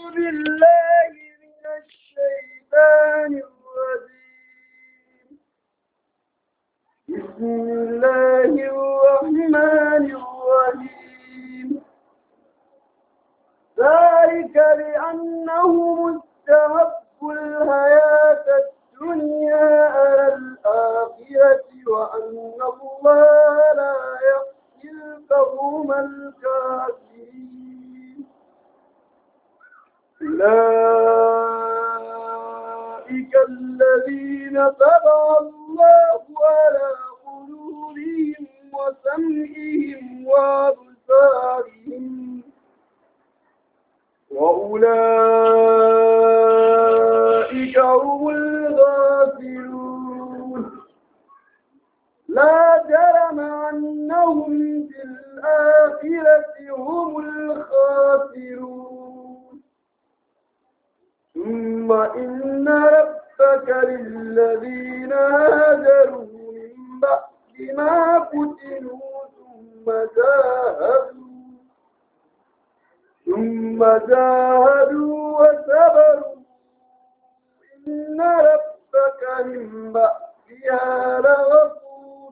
بالله من الشيطان الرجيم بسم الله الرحمن الرحيم ذلك بأنهم استحبوا الحياة الدنيا على الآخرة وأن الله لا يهدي القوم الكافرين أولئك الذين طبع الله على قلوبهم وسمعهم وأبصارهم وأولئك هم الغافلون لا جرم أنهم في الآخرة هم الخاسرون ثم إن ربك للذين هاجروا من بعد ما فتنوا ثم جاهدوا ثم جاهدوا وصبروا إن ربك من بعدها لغفور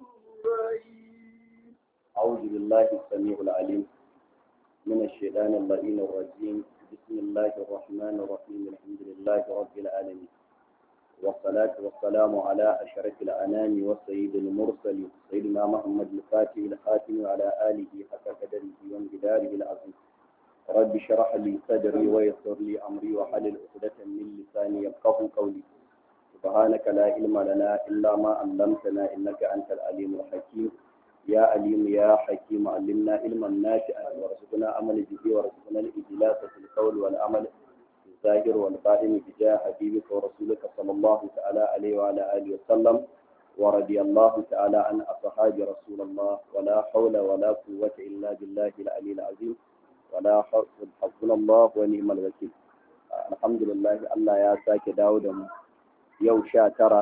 رحيم أعوذ بالله السميع العليم من الشيطان اللعين الرجيم بسم الله الرحمن الرحيم الحمد لله رب العالمين والصلاة والسلام على أشرف الأنام والسيد المرسل سيدنا محمد الفاتح الخاتم وعلى آله حق قدره وانجداره العظيم رب اشرح لي صدري ويسر لي أمري وحلل عقدة من لساني يفقه قولي سبحانك لا علم لنا إلا ما علمتنا إنك أنت العليم الحكيم يا عليم يا حكيم علمنا علما نافعا وارزقنا عمل به وارزقنا الإجلاس في القول والعمل في الظاهر والباطن بجاه حبيبك ورسولك صلى الله تعالى عليه وعلى آله وسلم ورضي الله تعالى عن أصحاب رسول الله ولا حول ولا قوة إلا بالله العلي العظيم ولا حول حسبنا الله ونعم الوكيل الحمد لله الله يا ساك داود يوم شاترة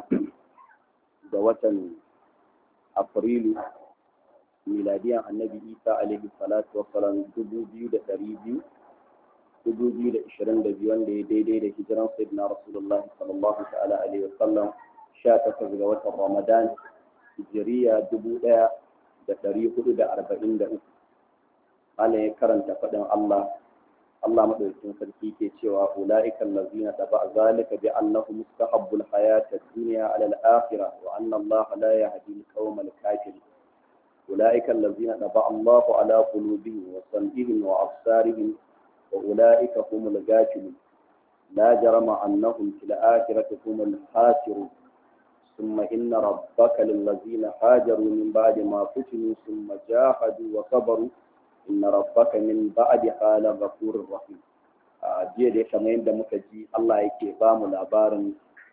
da watan Afrilu miladiyan annabi isa alaihi salatu wassalam dubu biyu da ɗari biyu dubu biyu da ishirin da biyu wanda ya daidai da hijiran sayyidina rasulullah sallallahu ta'ala alaihi wasallam sha takwas ga watan ramadan hijiriya dubu ɗaya da ɗari hudu da arba'in da uku Allah ya karanta faɗin Allah Allah madaukakin sarki ke cewa ulaika allazina taba zalika bi annahum mustahabbul hayata ad-dunya ala al-akhirah wa anna Allah la yahdi al-qawma al-kafirin أولئك الذين طبع الله على قلوبهم وسمعهم وأبصارهم وأولئك هم الغافلون لا جرم أنهم في الآخرة هم الخاسرون ثم إن ربك للذين هاجروا من بعد ما فتنوا ثم جاهدوا وصبروا إن ربك من بعدها لغفور رحيم jiya da kamar yadda muka ji Allah yake ba mu labarin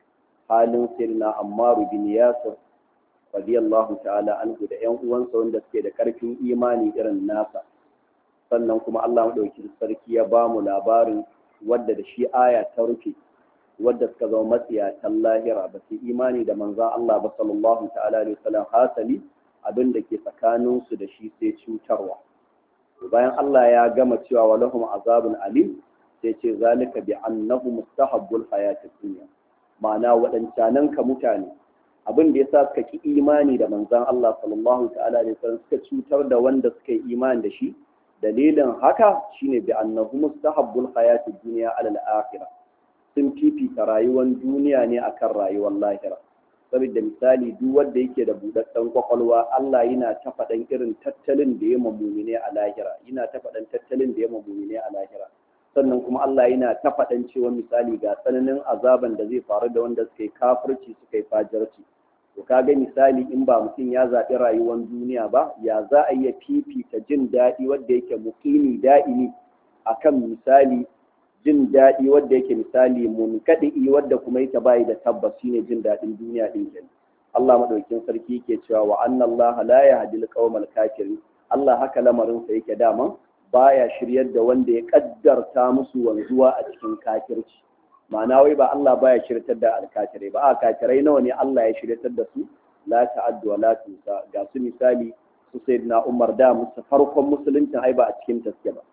halin sirna Ammaru bin Yasir radiyallahu ta'ala anhu da ƴan uwansa wanda suke da ƙarfin imani irin nasa sannan kuma Allah madaukakin sarki ya ba mu labarin wadda da shi aya ta rufe wadda suka zama matsiyatan lahira ba su imani da manzan Allah ba sallallahu ta'ala alaihi wasallam hasali abin da ke tsakanin su da shi sai cutarwa bayan Allah ya gama cewa wa lahum azabun alim sai ce zalika bi annahu mustahabbul hayatid dunya ma'ana waɗancanan ka mutane abin da ya sa suka ki imani da manzan Allah sallallahu ta'ala da sallam suka cutar da wanda suka yi imani da shi dalilin haka shine bi annahu mustahabbul hayatid dunya ala al-akhirah sun fifita rayuwar duniya ne akan rayuwar lahira saboda misali duk wanda yake da budaddan kwakwalwa Allah yana ta faɗan irin tattalin da ya mamumine a lahira yana ta faɗan tattalin da ya mamumine a lahira sannan kuma Allah yana ta faɗan cewa misali ga tsananin azaban da zai faru da wanda suka yi kafirci suka yi fajirci to kaga misali in ba mutum ya zaɓi rayuwar duniya ba ya za a iya fifita jin daɗi wanda yake muƙimi da'imi akan misali jin daɗi wanda yake misali munkaɗi wadda kuma yake bayi da tabbas shine jin daɗin duniya ɗin kenan Allah madaukakin sarki yake cewa wa anna Allah la yahdi al kafirin Allah haka lamarin sa yake daman baya shiryar da wanda ya kaddarta musu wanzuwa a cikin kafirci ma'ana wai ba Allah baya shiryatar da alkafirai ba a kafirai nawa ne Allah ya shiryatar da su la ta'addu wa la tusa ga su misali su sayyidina Umar da musu farkon musulunci ai ba a cikin taske ba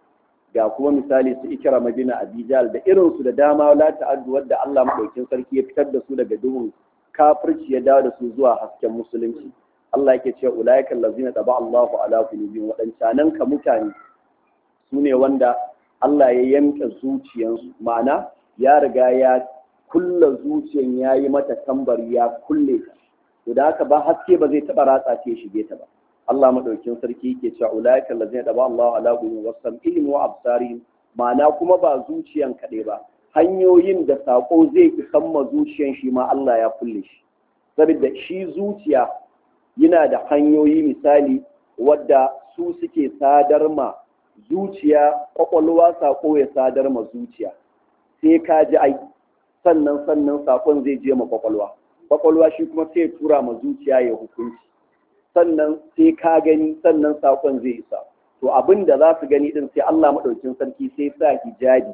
ga kuma misali su ikira madina abijal da irinsu da dama la ta'addu wadda Allah madaukin sarki ya fitar da su daga duhun kafirci ya dawo da su zuwa hasken musulunci Allah yake cewa ulaika allazina taba Allahu ala qulubihim wadancanan ka mutane sune wanda Allah ya yanka zuciyansu ma'ana ya riga ya kulla zuciyan yayi mata tambari ya kulle ta to da haka ba haske ba zai taba ratsa ce shige ta ba Allah madaukin sarki yake cewa ulaika allazina taba Allahu ala qulubihim wasam'ihim wa absarihim ma'ana kuma ba zuciyan kaɗai ba hanyoyin da sako zai isan ma zuciyan shi ma Allah ya kulle shi saboda shi zuciya yana da hanyoyi misali wadda su suke sadar ma zuciya kwakwalwa sako ya sadar ma zuciya sai ka ji ai sannan sannan sakon zai je ma kwakwalwa kwakwalwa shi kuma sai tura ma zuciya ya hukunci sannan sai ka gani sannan sakon zai isa to abin da za su gani din sai Allah maɗaukin sarki sai sa hijabi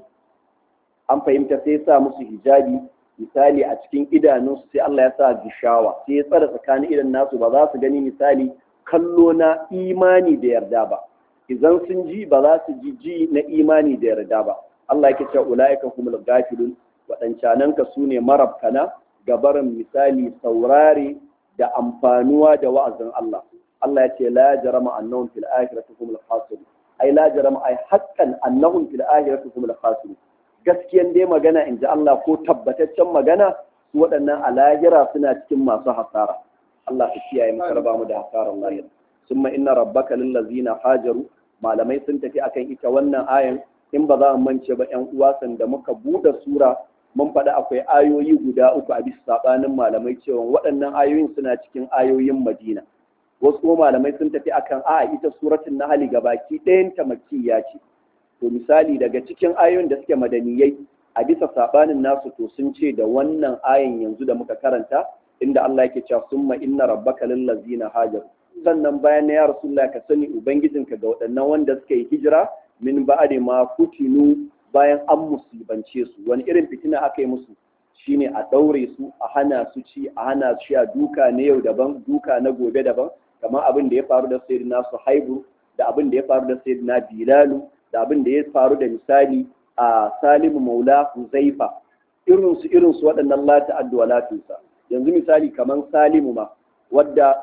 an fahimta sai sa musu hijabi misali a cikin idanunsu sai Allah ya sa gishawa sai ya tsara tsakanin idan nasu ba za su gani misali kallo na imani da yarda ba idan sun ji ba za su ji ji na imani da yarda ba Allah yake cewa ulaika humul gafilun wadancanan ka sune marabkana gabarin misali saurare da amfanuwa da wa'azin Allah Allah ya ce la jarama annahum fil akhirati humul khasirun ai la jarama ai haqqan annahum fil akhirati humul khasirun gaskiyan dai magana in ji Allah ko tabbataccen magana su waɗannan a lahira suna cikin masu hasara Allah ka kiyaye mu karba mu da hasarar lahira summa inna rabbaka lil ladzina hajaru malamai sun tafi akan ita wannan ayan in ba za mu mance ba ƴan uwa da muka buɗe sura mun faɗi akwai ayoyi guda uku a bisa sabanin malamai cewa waɗannan ayoyin suna cikin ayoyin Madina wasu kuma malamai sun tafi akan a ita suratul nahl gabaki ɗayan ta makkiya ce to misali daga cikin ayoyin da suke madaniyai a bisa sabanin nasu to sun ce da wannan ayin yanzu da muka karanta inda Allah yake cewa summa inna rabbaka lil ladzina hajaru sannan bayan ya rasulullah ka sani ubangijinka ga waɗannan wanda suka yi hijira min ba'di ma kutinu bayan an musibance su wani irin fitina aka yi musu shine a daure su a hana su ci a hana su sha duka na yau daban duka na gobe daban kamar abin da ya faru da sayyidina Suhaibu da abin da ya faru da sayyidina Bilalu da abin da ya faru da misali a Salimu Maula Huzaifa irinsu irinsu waɗannan lati addu'a latinsa yanzu misali kamar Salimu ma wadda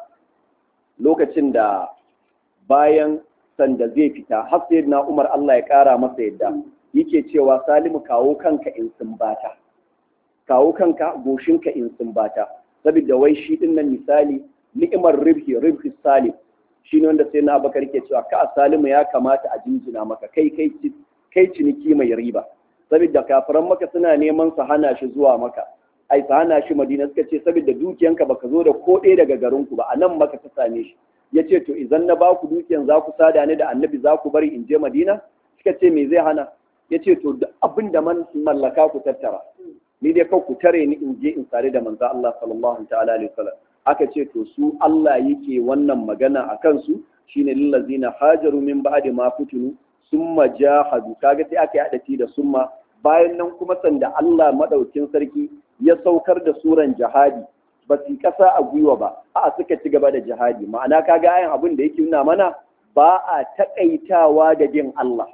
lokacin da bayan sanda zai fita har sai na Umar Allah ya ƙara masa yadda yake cewa Salimu kawo kanka in sumbata kawo kanka goshinka in sumbata saboda wai shi din nan misali ni'imar ribhi ribhi salim shi ne wanda sai na abakar ke cewa ka salimu ya kamata a jinjina maka kai kai kai ciniki mai riba saboda kafiran maka suna neman su hana shi zuwa maka ai su hana shi madina suka ce saboda dukiyanka baka zo da ko ɗaya daga garin ku ba a nan maka ta same shi ya ce to idan na baku dukiyan za ku sada ni da annabi za ku bari in je madina suka ce me zai hana ya ce to duk abin da man mallaka ku tattara ni dai kau ku tare ni in je in sare da manzo Allah sallallahu ta'ala alaihi wasallam aka ce to su Allah yake wannan magana a kansu shine lillazina hajaru min ba'di ma futunu summa jahadu kaga sai aka yada da summa bayan nan kuma sanda Allah madaukin sarki ya saukar da suran jihadi ba su kasa a gwiwa ba a suka ci gaba da jihadi ma'ana kaga ayan abin da yake nuna mana ba a takaitawa da bin Allah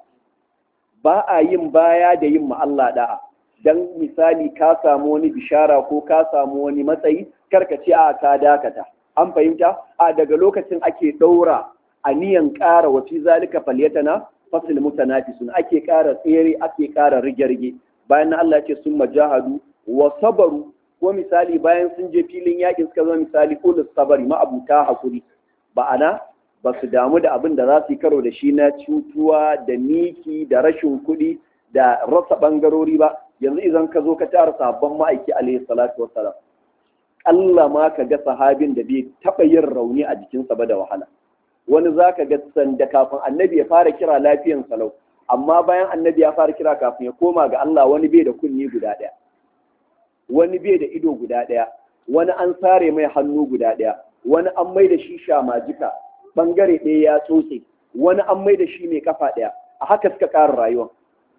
ba a yin baya da yin ma Allah da'a dan misali ka samu wani bishara ko ka samu wani matsayi karka ce a ka dakata an fahimta a daga lokacin ake ɗaura aniyan ƙara wa fi zalika falyatana fasil mutanafisun ake ƙara tsere ake ƙara rige-rige bayan Allah ce sun majahadu wa sabaru ko misali bayan sun je filin yakin suka zama misali ulus sabari ma'abuta hakuri ba'ana ba su damu da abin da za su yi karo da shi na cutuwa da miki da rashin kuɗi da rasa ɓangarori ba yanzu idan ka zo ka tara sabon ma'aiki alaihi salatu wassalam Allah ma ka ga sahabin da bai taɓa yin rauni a jikinsa ba da wahala wani za ka ga sanda kafin annabi ya fara kira lafiyan salau amma bayan annabi ya fara kira kafin ya koma ga Allah wani bai da kunni guda ɗaya wani bai da ido guda ɗaya wani an sare mai hannu guda ɗaya wani an mai da shi shamajika bangare ɗaya ya tsotse wani an mai da shi mai kafa ɗaya a haka suka ƙara rayuwa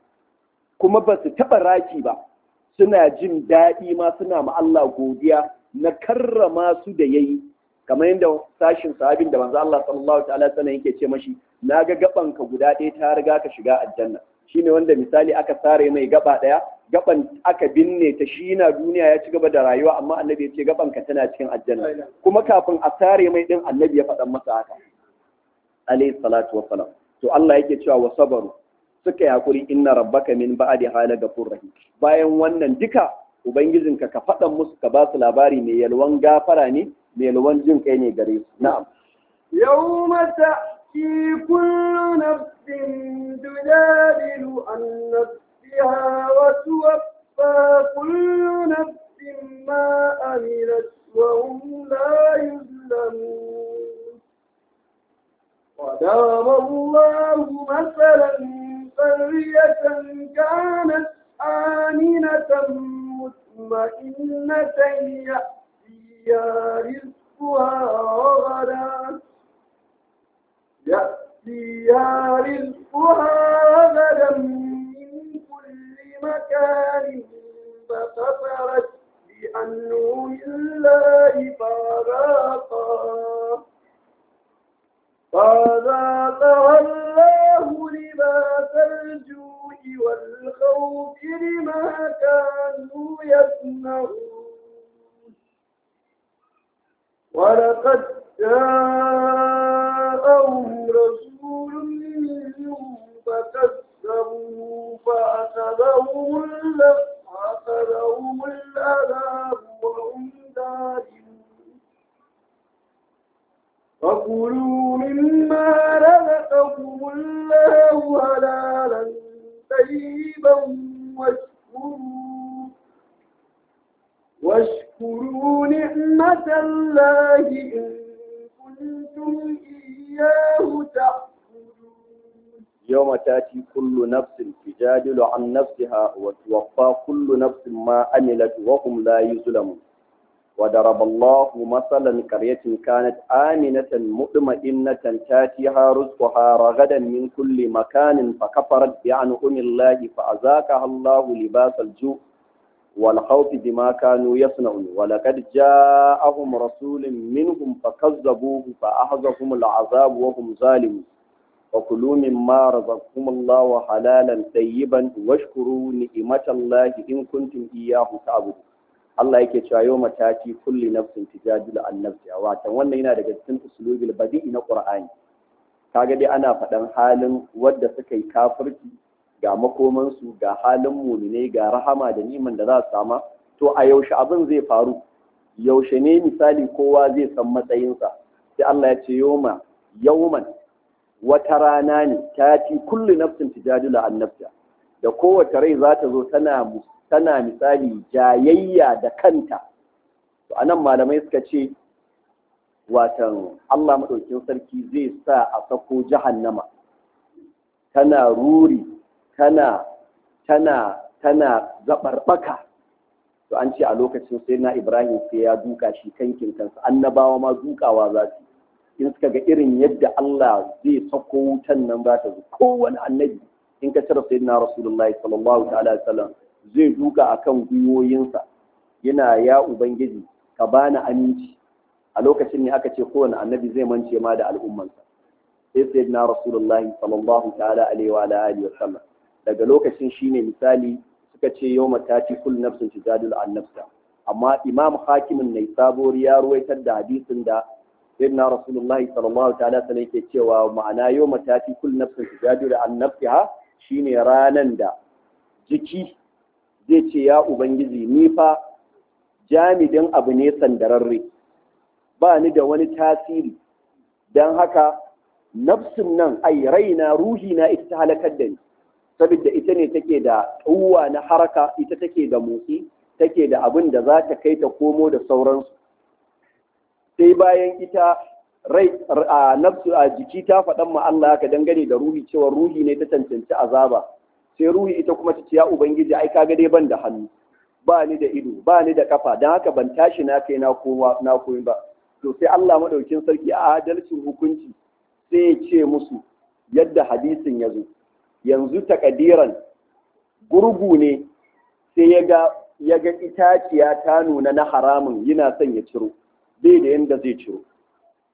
kuma ba su taɓa raki ba suna jin daɗi ma suna ma Allah godiya na karrama su da yayi kamar yadda sashin sahabin da manzo Allah sallallahu ta'ala sallam yake ce mashi na ga gabanka guda ɗaya ta riga ka shiga aljanna shine wanda misali aka sare mai gaba ɗaya gaban aka binne ta shi na duniya ya ci gaba da rayuwa amma annabi ya ce gabanka tana cikin aljanna kuma kafin a sare mai din annabi ya faɗan masa haka alayhi salatu wa salam to Allah yake cewa wa sabaru suka yi hakuri inna rabbaka min ba'di hala gafur rahim bayan wannan duka ubangijinka ka faɗan musu ka ba su labari mai yalwan gafara ne mai yalwan jin kai ne gare su na'am يوم تأتي كل نفس تجادل عن نفسها وتوفى كل نفس ما عملت وهم لا يظلمون وضرب الله مثلا قرية كانت آمنة مطمئنة يأتيها رزقها رغدا يأتيها رزقها رغدا من كل مكان فكفرت بأنعم الله فذاقها فذاقها الله لباس الجوع والخوف بما كانوا يصنعون ولقد جاءهم رسول منهم فكذبوا فأخذهم فأخذهم العذاب وهم ظالمون فكلوا مما رزقكم الله حلالا طيبا واشكروا واشكروا نعمة الله إن كنتم إياه تعبدون يوم تأتي كل نفس تجادل عن نفسها وتوفى كل نفس ما عملت وهم لا يظلمون وضرب الله مثلا قرية كانت آمنة مطمئنة تاتيها رزقها رغدا من كل مكان فكفرت بأنعم الله فأذاقها الله لباس الجوع والخوف بما كانوا يصنعون ولقد جاءهم رسول منهم فكذبوه فأخذهم العذاب وهم ظالمون وكلوا مما رزقكم الله حلالا طيبا واشكروا نعمة الله إن كنتم إياه تعبدون Allah yake cewa yau mataki kulli nafsin tijadilu an nafsiha watan wannan yana daga cikin usulubil badi'i na Qur'ani kaga dai ana faɗan halin wadda suka yi kafirci ga makomansu ga halin muminai ga rahama da niman da za su sama to a yaushe abin zai faru yaushe ne misali kowa zai san matsayinsa sai Allah ya ce yoma yauman wata rana ne ta ci kullu nafsin tijadilu an nafsiha da kowace rai za ta zo tana tana misali jayayya da kanta to anan malamai suka ce watan Allah madaukin sarki zai sa a sako jahannama tana ruri tana tana tana zabarbaka to an ce a lokacin sai na Ibrahim sai ya duka shi kankin kansa annabawa ma dukawa za su in suka ga irin yadda Allah zai sako wutan nan za ta zo kowane annabi in ka cire sayyidina rasulullahi sallallahu ta'ala alaihi wasallam zai duka akan gwiwoyinsa yana ya ubangiji ka bani aminci a lokacin ne aka ce kowane annabi zai mance ma da al'ummansa sai sayyidina rasulullahi sallallahu ta'ala alaihi wa alihi wasallam daga lokacin shine misali suka ce yawma tati kull nafsin tujadilu an nafsa amma imam hakimin ne sabori ya ruwaitar da hadisin da sayyidina rasulullahi sallallahu ta'ala sallam yake cewa ma'ana yawma tati kull nafsin tujadilu an nafsiha shine ranan da jiki zai ce ya ubangiji ni fa jamidin abu ne sandararre ba ni da wani tasiri don haka nafsin nan ai raina ruhi na ita ta halakar da ni saboda ita ne take da tsuwa na haraka ita take da motsi take da abin da za ta kai ta komo da sauransu sai bayan ita rai a nafsu a jiki ta faɗan ma Allah haka dangane da ruhi cewa ruhi ne ta cancanci azaba sai ruhi ita kuma ta ce ya ubangiji ai kaga dai ban da hannu ba ni da ido ba ni da kafa don haka ban tashi na kai na kowa na koyi ba to sai Allah madaukin sarki a adalcin hukunci sai ya ce musu yadda hadisin ya zo yanzu takadiran gurgu ne sai ya ga ya ga itaciya ta nuna na haramun yana son ya ciro bai da yanda zai ciro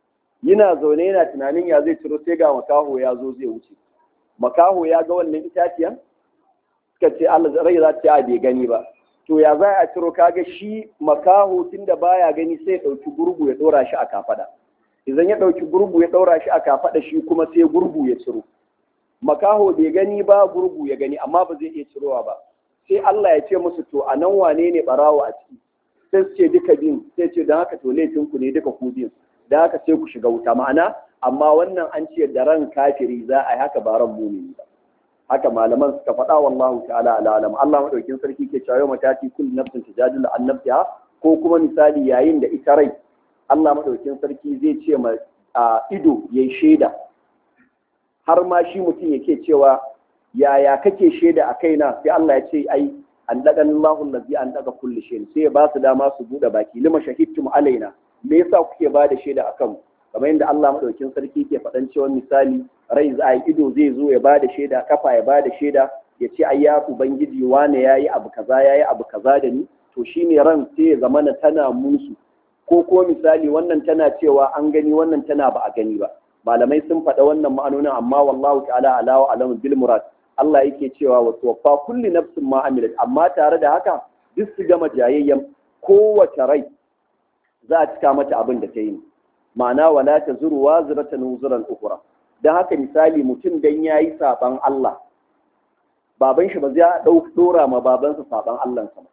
yana zaune yana tunanin ya zai ciro sai ga makaho ya zo zai wuce makaho ya ga wannan itaciyan suka ce Allah rai za ta bai gani ba to ya za a ciro kaga shi makaho tunda baya gani sai ya ɗauki gurgu ya ɗora shi a kafada idan ya ɗauki gurgu ya ɗora shi a kafada shi kuma sai gurgu ya ciro makaho bai gani ba gurgu ya gani amma ba zai iya cirowa ba sai Allah ya ce musu to a nan wane ne barawo a ciki sai su ce duka biyun sai ce don haka to laifin ku ne duka ku biyun don haka sai ku shiga wuta ma'ana amma wannan an ce da ran kafiri za a yi haka ba ran mumini ba haka malaman suka faɗa wallahu ta'ala ala alam Allah madaukin sarki ke cewa matati kullu nafsin tujadilu an nafsiha ko kuma misali yayin da ita rai Allah madaukin sarki zai ce ma ido yayi shaida har ma shi mutum yake cewa yaya kake shaida a kaina sai Allah ya ce ai an daga Allahu allazi an daga kulli shay sai ya ba su dama su bude baki lima shahidtum alaina me yasa kuke ba da shaida akan kamar yadda Allah madaukin sarki ke faɗan cewa misali rai za a ido zai zo ya ba da shaida kafa ya ba da shaida ya ce ai ya ubangiji wane yayi abu kaza yayi abu kaza da ni to shine ran sai ya zamana tana musu ko ko misali wannan tana cewa an gani wannan tana ba a gani ba malamai sun faɗa wannan ma'anonin amma wallahu ta'ala ala wa alamu bil murad Allah yake cewa wa tuwaffa kulli nafsin ma amilat amma tare da haka duk su gama jayayyan kowace rai za a cika mata abin da ta yi ma'ana wala ta zuru wa ziratan wuzuran ukura don haka misali mutum dan yayi saban Allah baban shi ba zai dora ma babansa saban Allah sa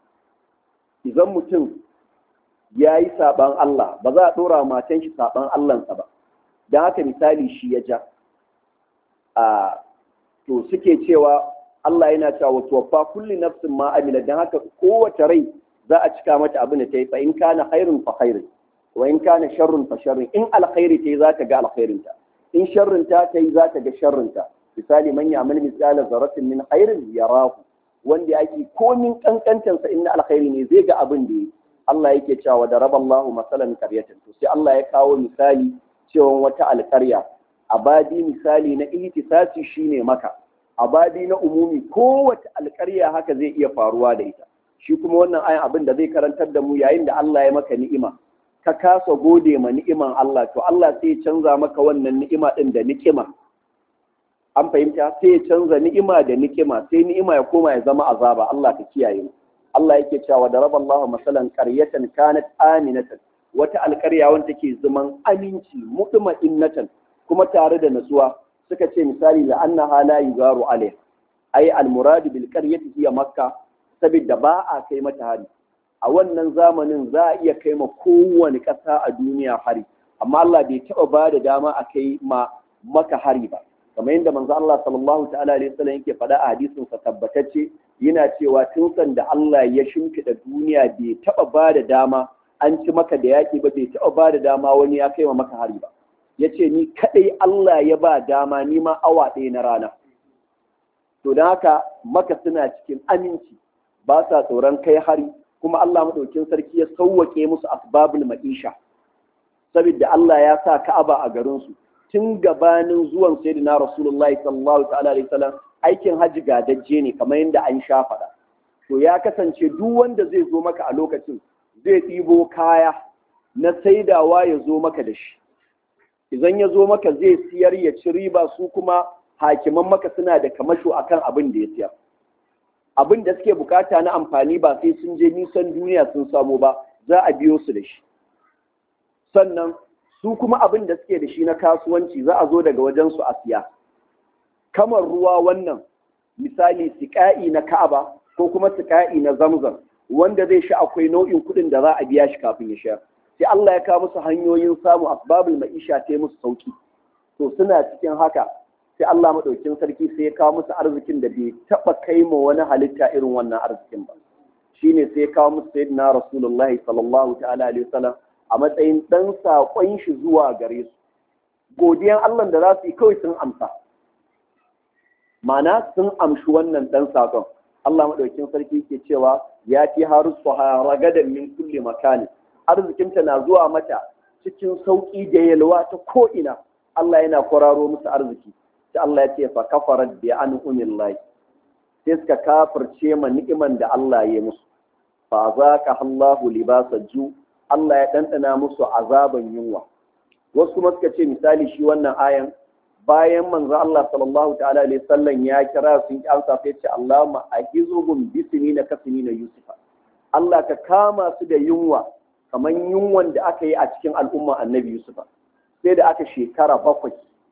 idan mutum yayi saban Allah ba za a dora matan shi saban Allah sa ba don haka misali shi ya ja a to suke cewa Allah yana cewa wa tuwaffa kulli nafsin ma amila dan haka kowace rai za a cika mata abin da ta yi fa in kana khairun fa khairun wa in kana sharrun fa sharrun in alkhairi ta yi za ta ga alkhairin ta in sharrun ta ta yi za ta ga sharrun ta misali man ya'mal misqala zarratin min khairin yarahu wanda yake komin kankantan sa inna alkhairi ne zai ga abin da yi Allah yake cewa da raballahu masalan qaryatan to sai Allah ya kawo misali cewa wata alƙarya abadi misali na ihtisasi shine maka abadi na umumi kowace alƙarya haka zai iya faruwa da ita shi kuma wannan ayan abin da zai karantar da mu yayin da Allah ya maka ni'ima ka kasa gode ma ni'iman Allah to Allah sai ya canza maka wannan ni'ima din da nikima an fahimta sai ya canza ni'ima da nikima sai ni'ima ya koma ya zama azaba Allah ka kiyaye mu Allah yake cewa da raballahu masalan qaryatan kanat aminatan wata alƙarya wanda take zaman aminci mutma'innatan kuma tare da natsuwa suka ce misali la annaha la yugaru alaiha ai almurad bil qaryati hiya makka saboda ba a kai mata hari a wannan zamanin za a iya kai ma kowane ƙasa a duniya hari amma Allah bai taɓa ba da dama a kai ma maka hari ba kamar yadda manzo Allah sallallahu ta'ala alaihi wasallam yake faɗa a hadisin sa tabbatacce yana cewa tun san da Allah ya shimfiɗa duniya bai taɓa ba da dama an ci maka da yaƙi ba bai taɓa ba da dama wani ya kai ma maka hari ba ya ce ni kaɗai Allah ya ba dama ni ma awa ɗaya na rana to don haka maka suna cikin aminci ba sa tsoron kai hari kuma Allah maɗaukin sarki ya sauwaƙe musu asbabul ma'isha saboda Allah ya sa Ka'aba a garinsu tun gabanin zuwan sayyidina Rasulullahi sallallahu ta'ala alaihi wasallam aikin haji gadajje ne kamar yadda an sha faɗa to ya kasance duk wanda zai zo maka a lokacin zai ɗibo kaya na saidawa ya zo maka da shi idan ya zo maka zai siyar ya ci riba su kuma hakiman maka suna da kamasho akan abin da ya siyar abin da suke bukata na amfani ba sai sun je nisan duniya sun samu ba za a biyo su da shi sannan su kuma abin da suke da shi na kasuwanci za a zo daga wajen su a siya kamar ruwa wannan misali siƙa'i na ka'aba ko kuma siƙa'i na zamzam wanda zai sha akwai nau'in kuɗin da za a biya shi kafin ya sha sai Allah ya kawo musu hanyoyin samu asbabul ma'isha ta musu sauki to suna cikin haka sai Allah madaukin sarki sai ya kawo musu arzikin da bai taba kai ma wani halitta irin wannan arzikin ba shine sai ya kawo musu sayyidina rasulullahi sallallahu ta'ala alaihi wasallam a matsayin dan sakon shi zuwa gare su godiyan Allah da za su yi kawai sun amsa ma'ana sun amshi wannan dan sakon Allah madaukin sarki ke cewa ya fi harusu ragadan min kulli makani arzikinta na zuwa mata cikin sauƙi da yalwa ta ko'ina Allah yana kwararo musu arziki sai Allah ya ce fa kafarat bi an umillahi sai suka kafirce ma ni'iman da Allah ya musu fa zaqa Allahu libasa ju Allah ya dandana musu azaban yunwa wasu kuma suka ce misali shi wannan ayan bayan manzo Allah sallallahu ta'ala alaihi sallam ya kira sun ki amsa sai ce Allahumma ahizuhum bisini na kasini na Yusufa Allah ka kama su da yunwa kamar yunwan da aka yi a cikin al'umma annabi Yusufa sai da aka shekara bakwai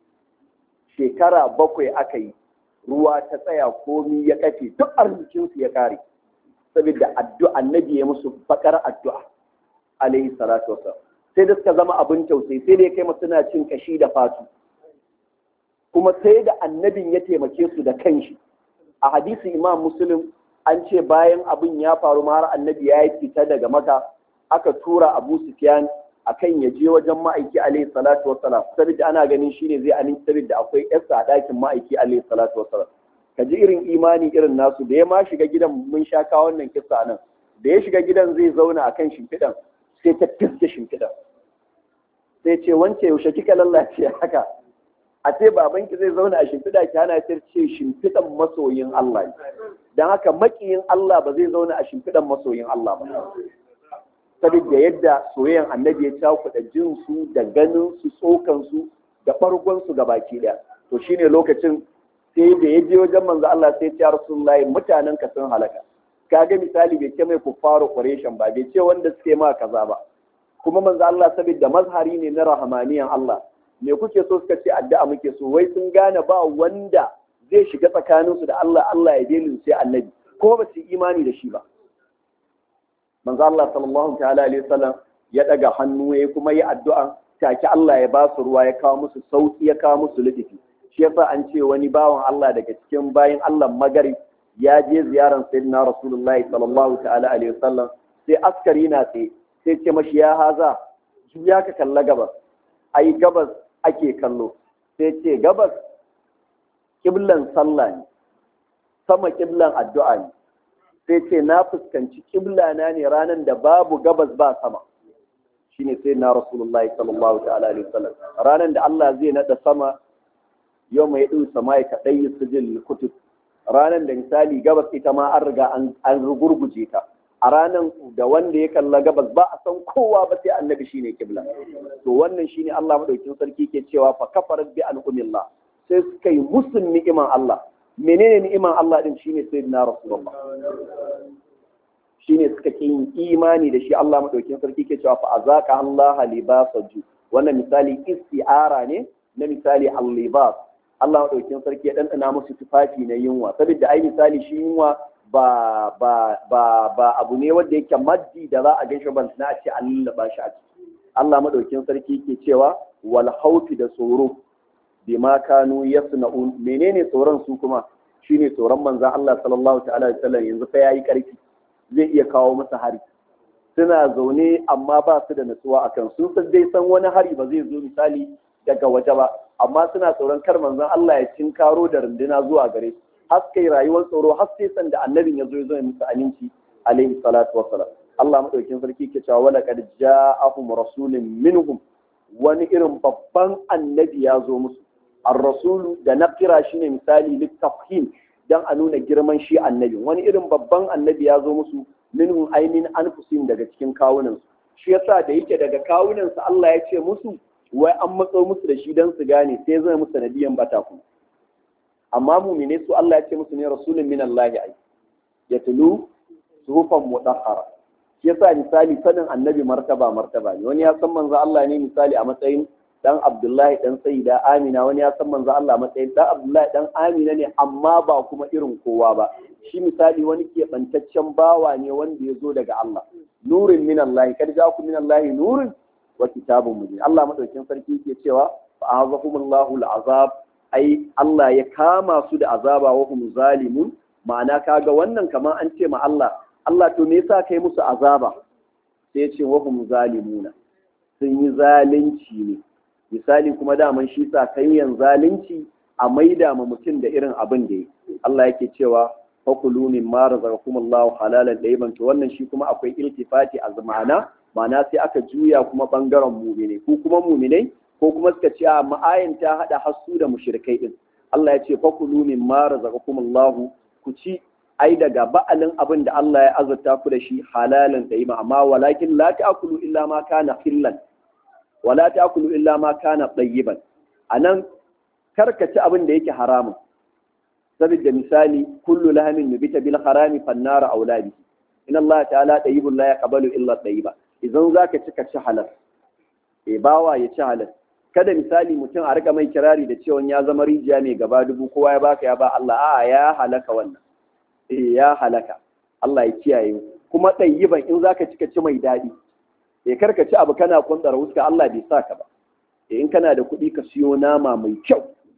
shekara bakwai aka yi ruwa ta tsaya komi ya kafe duk arzikinsu ya kare saboda addu'a annabi ya musu bakar addu'a alaihi salatu wasallam sai da suka zama abin tausayi sai da ya kai suna cin kashi da fatu kuma sai da annabin ya taimake su da kanshi a hadisi imam muslim an ce bayan abin ya faru ma har annabi ya yi fita daga maka aka tura abu sufyan akan ya je wajen ma'aiki alaihi salatu wassalam saboda ana ganin shine zai aminci saboda akwai yarsa a ɗakin ma'aiki alaihi salatu wassalam ka ji irin imani irin nasu da ya ma shiga gidan mun sha kawo wannan kissa nan da ya shiga gidan zai zauna akan shimfiɗan sai ta fiske shimfiɗan sai ce wance yaushe kika lallace haka a ce babanki zai zauna a shimfiɗa ki hana ta ce shimfiɗan masoyin Allah don haka makiyin Allah ba zai zauna a shimfiɗan masoyin Allah ba saboda yadda soyayyan annabi ya cakuɗa jin su da ganin su tsokan su da ɓargon su ga baki ɗaya to shine lokacin sai da ya je wajen manzo Allah sai ya Rasulullahi mutanen ka sun halaka kaga misali bai ce mai kuffaru qurayshan ba bai ce wanda suke ma kaza ba kuma manzo Allah saboda mazhari ne na rahmaniyan Allah me kuke so suka ce addu'a muke so wai sun gane ba wanda zai shiga tsakaninsu da Allah Allah ya delin sai annabi ko ba su imani da shi ba manzo Allah sallallahu ta'ala alaihi wasallam ya daga hannu ya kuma yi addu'a take Allah ya ba su ruwa ya kawo musu sauki ya kawo musu lutufi shi yasa an ce wani bawan Allah daga cikin bayin Allah magari ya je ziyaran sayyidina rasulullahi sallallahu ta'ala alaihi wasallam sai askari na tsaye sai ce mashi ya haza juya ka kalla gabas ai gabas ake kallo sai ce gabas kiblan sallah ne sama kiblan addu'a ne sai ce na fuskanci kibla na ne ranar da babu gabas ba sama shine sai na rasulullahi sallallahu ta'ala alaihi wasallam ranar da Allah zai nada sama yau mai ɗin sama ya kaɗai yi sujil kutub ranar da misali gabas ita ma an riga an rugurguje ta a ranar da wanda ya kalla gabas ba a san kowa ba sai annabi shine kibla to wannan shine Allah madaukin sarki ke cewa fa kafarat bi al'umillah sai suka yi musun ni'iman Allah menene ni'iman Allah din shine sayyidina rasulullah shine suka ki yin imani da shi Allah madaukin sarki ke cewa fa azaka Allah libasaju wannan misali isti'ara ne na misali al-libas Allah madaukin sarki ya dandana musu tufafi na yunwa saboda ai misali shi yunwa ba ba ba ba abu ne wanda yake maddi da za a gaishe ban na ce an lullaba shi a ciki Allah madaukin sarki ke cewa wal haufi da tsoro bima kanu yasna'un menene tsoron su kuma shine tsoron manzon Allah sallallahu ta'ala alaihi wasallam yanzu fa yayi karfi zai iya kawo masa hari suna zaune amma ba su da natsuwa akan sun san dai san wani hari ba zai zo misali daga waje ba amma suna tsoron kar manzon Allah ya cinkaro da runduna zuwa gare su haske rayuwar tsoro har sai san da annabin ya zo ya zo musu aminci alaihi salatu wassalam Allah madaukin sarki ke cewa wala qad ja'ahum rasulun minhum wani irin babban annabi ya zo musu ar-rasulu da na kira shine misali littafhim dan a nuna girman shi annabi wani irin babban annabi ya zo musu minhum ainin anfusin daga cikin kawunan su shi yasa da yake daga kawunan su Allah ya ce musu wai an matso musu da shi dan su gane sai zai musu nadiyan bata ku amma mumine su Allah ya ce musu ne rasulun min Allah ai yatlu suhufan mutahhara shi yasa misali sanin annabi martaba martaba ne wani ya san manzo Allah ne misali a matsayin dan Abdullahi dan Sayyida Amina wani ya san manzo Allah matsayin dan Abdullahi dan Amina ne amma ba kuma irin kowa ba shi misali wani keɓantaccen bawa ne wanda ya zo daga Allah nurin min Allah kad ja'aku min Allah nurin wa kitabun mubin Allah madaukin sarki yake cewa fa azahumullahu al'azab ai Allah ya kama su da azaba wa hum zalimun ma'ana kaga wannan kamar an ce ma Allah Allah to me yasa kai musu azaba sai ya ce wa hum zalimuna sun yi zalunci ne misali kuma daman shi sa kanyan zalunci a maida ma mutum da irin abin da yi Allah yake cewa fakulu min ma razaqakumullahu halalan dayyiban to wannan shi kuma akwai iltifati a ma'ana ma'ana sai aka juya kuma bangaren mu'mine ko kuma mu'minai ko kuma suka ce a ma'ayin ta hada hassu da mushrikai din Allah ya ce fakulu min ma razaqakumullahu ku ci ai daga ba'alin abin da Allah ya azurta ku da shi halalan dayyiban amma walakin la ta'kulu illa ma kana hillan wala ta'kulu illa ma kana tayyiban anan karka ci abin da yake haramun saboda misali kullu lahamin nubita bil harami fannara auladi in Allah ta'ala tayyibun la yaqbalu illa tayyiba idan zaka ci ka ci halal e bawa ya ci halal kada misali mutum a rika mai kirari da cewa ya zama rijiya mai gaba dubu kowa ya baka ya ba Allah a'a ya halaka wannan eh ya halaka Allah ya kiyaye kuma tayyiban in zaka ci ka ci mai dadi e karka ci abu kana kuntsara wuska Allah bai saka ba e in kana da kuɗi ka siyo nama mai kyau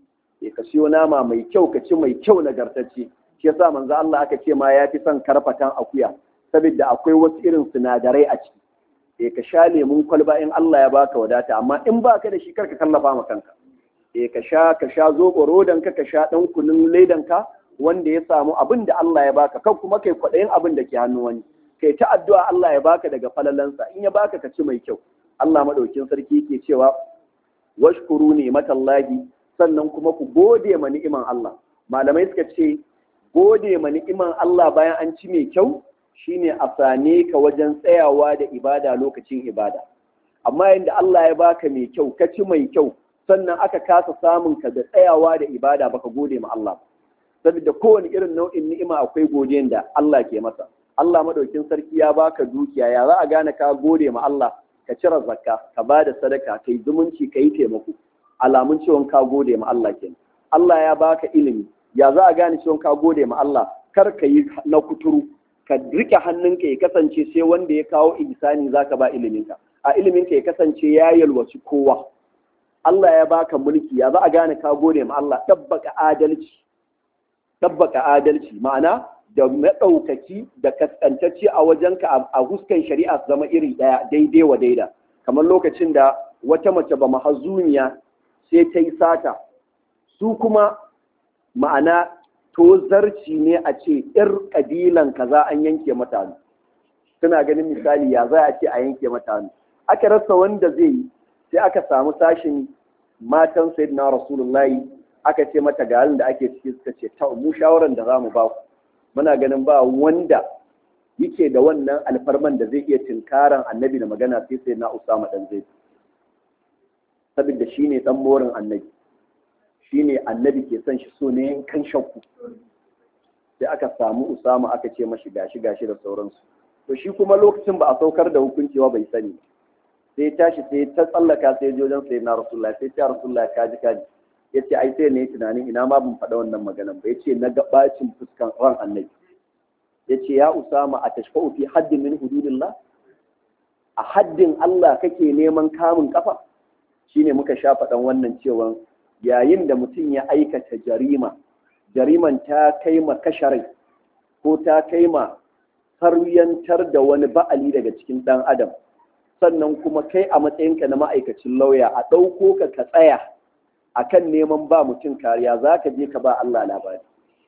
e ka siyo nama mai kyau ka ci mai kyau nagartacce shi yasa manzo Allah aka ce ma ya fi son karfatan akuya saboda akwai wasu irin sinadarai a ciki eh ka sha lemun kwalba in Allah ya baka wadata amma in baka da shi karka kallafa ma kanka eh ka sha ka sha zobo rodan ka ka sha dan kunun ledan ka wanda ya samu abin da Allah ya baka kan kuma kai kwadayin abin da ke hannu wani kai ta addu'a Allah ya baka daga falalansa in ya baka ka ci mai kyau Allah madaukin sarki yake cewa washkuru ni matallahi sannan kuma ku gode ma ni'iman Allah malamai suka ce gode ma ni'iman Allah bayan an ci mai kyau shine a sane ka wajen tsayawa da ibada lokacin ibada amma yadda Allah ya baka mai kyau ka ci mai kyau sannan aka kasa samun ka da tsayawa da ibada baka gode ma Allah saboda kowane irin nau'in ni'ima akwai godiyan da Allah ke masa Allah madaukin sarki ya baka dukiya ya za a gane ka gode ma Allah ka cire zakka ka ba da sadaka kai zumunci ka yi taimako alamun cewa ka gode ma Allah kenan Allah ya baka ilimi ya za a gane cewa ka gode ma Allah kar ka yi na kuturu ka rike hannunka ya kasance sai wanda ya kawo ihsani zaka ba iliminka a iliminka ya kasance ya yalwaci kowa Allah ya baka mulki ya za a gane ka gode ma Allah tabbaka adalci tabbaka adalci ma'ana da maɗaukaki da kaskantacce a wajenka a huskan shari'a su zama iri ɗaya daidai wa daida kamar lokacin da wata mace ba mahazumiya sai ta yi sata su kuma ma'ana tozarci ne a ce ‘yar ƙabilan kaza an yanke mata hannu suna ganin misali ya za a ce a yanke mata hannu aka rasa wanda zai yi sai aka samu sashin matan sayyidina rasulullahi aka ce mata ga halin da ake ciki suka ce ta mu shawaran da zamu ba ku muna ganin ba wanda yake da wannan alfarman da zai iya tinkaran annabi da magana sai sai na usama dan zai saboda shine dan morin annabi shine annabi ke son shi so ne kan shakku sai aka samu usama aka ce mashi gashi gashi da sauransu to shi kuma lokacin ba a saukar da hukunci ba bai sani sai tashi sai ta tsallaka sai je wajen sai na rasulullahi sai ta rasulullahi kaji kaji ya ce ai sai ne tunanin ina ma ban faɗa wannan maganan ba ya ce na gabacin fuskan ran annabi ya ce ya usama a tashfa'u fi haddin min hududillah a haddin Allah kake neman kamun kafa shine muka sha faɗan wannan cewa yayin da mutum ya aikata jarima jariman ta kai ma kasharai ko ta kai ma saryantar da wani ba'ali daga cikin ɗan adam sannan kuma kai a matsayinka na ma'aikacin lauya a ɗauko ka ka tsaya akan neman ba mutum kariya za ka je ka ba Allah labari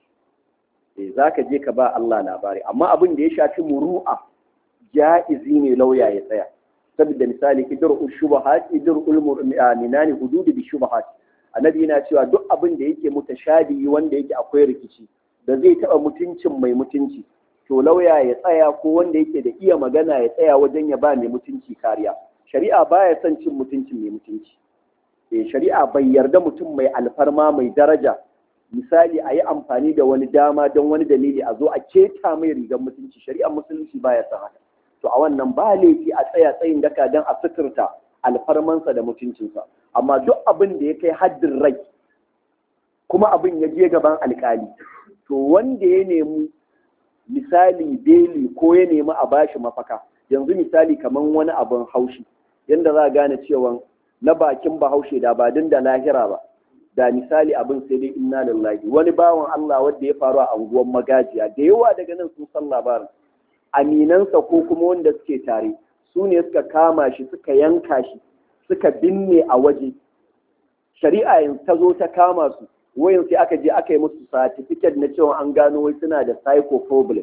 eh za ka je ka ba Allah labari amma abin da ya shafi muru'a ja'izi ne lauya ya tsaya saboda misali idrul shubahat idrul mu'minani hududi bi shubahat annabi yana cewa duk abin da yake mutashabihi wanda yake akwai rikici da zai taba mutuncin mai mutunci to lauya ya tsaya ko wanda yake da iya magana ya tsaya wajen ya ba mai mutunci kariya shari'a baya son cin mutuncin mai mutunci eh shari'a bai yarda mutum mai alfarma mai daraja misali a yi amfani da wani dama don wani dalili a zo a keta mai rigar mutunci shari'ar musulunci baya son haka to a wannan ba laifi a tsaya tsayin daka don a suturta alfarmansa da mutuncinsa amma duk abin da ya kai haddin rai kuma abin ya je gaban alkali to wanda ya nemi misali beli ko ya nemi a bashi mafaka yanzu misali kamar wani abin haushi yadda za a gane cewa na bakin bahaushe da ba din da lahira ba da misali abin sai dai inna lillahi wani bawan Allah wanda ya faru a anguwan magajiya da yawa daga nan sun san labarin aminansa ko kuma wanda suke tare su ne suka kama shi suka yanka shi suka binne a waje shari'a yanzu ta zo ta kama su wayan sai aka je aka yi musu certificate na cewa an gano wai suna da psycho problem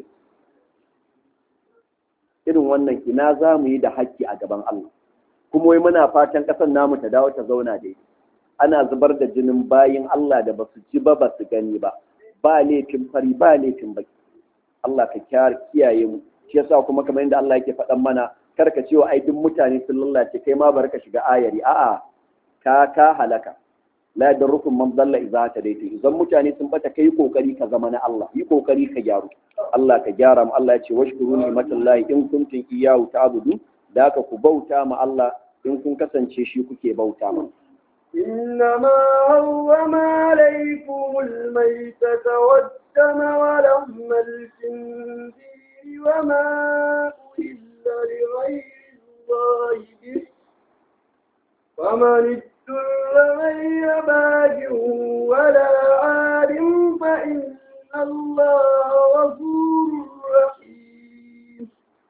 irin wannan ina za mu yi da haƙƙi a gaban Allah kuma wai muna fatan ƙasar namu ta dawo ta zauna da ana zubar da jinin bayin Allah da basu ji ba basu gani ba ba laifin fari ba laifin baki Allah ka kiyaye mu shi yasa kuma kamar yadda Allah yake faɗan mana kar ka cewa ai duk mutane sun lallace kai ma bar ka shiga ayari a'a ka ka halaka la yadrukum man dalla idza tadaytu idan mutane sun bata kai kokari ka zama na Allah yi kokari ka gyaru Allah ka gyara mu Allah ya ce washkuru ni'matallahi in kuntum iyyahu ta'budu da ka ku bauta ma Allah in kun kasance shi kuke bauta ma إنما حرم عليكم الميتة والدم ولحم الخنزير وما أهل لغير الله به فمن اضطر غير باج ولا عاد فإن الله غفور رحيم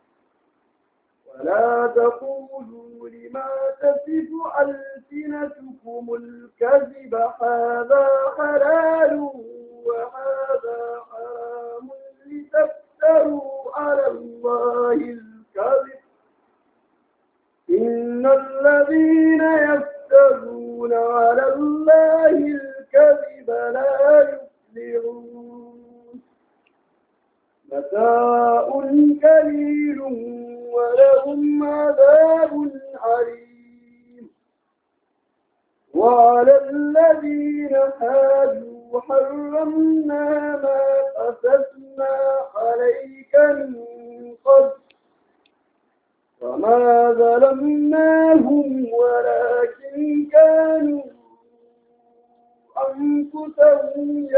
ولا تقولوا لما تصف ألسنتكم الكذب هذا حلال وهذا حرام لتفتروا على الله الكذب إن الذين يفترون على الله الكذب لا يفلحون متاع قليل ولهم عذاب عليم وعلى الذين هادوا حرمنا ما قصصنا عليك من قبل وما ظلمناهم ولكن كانوا أنفسهم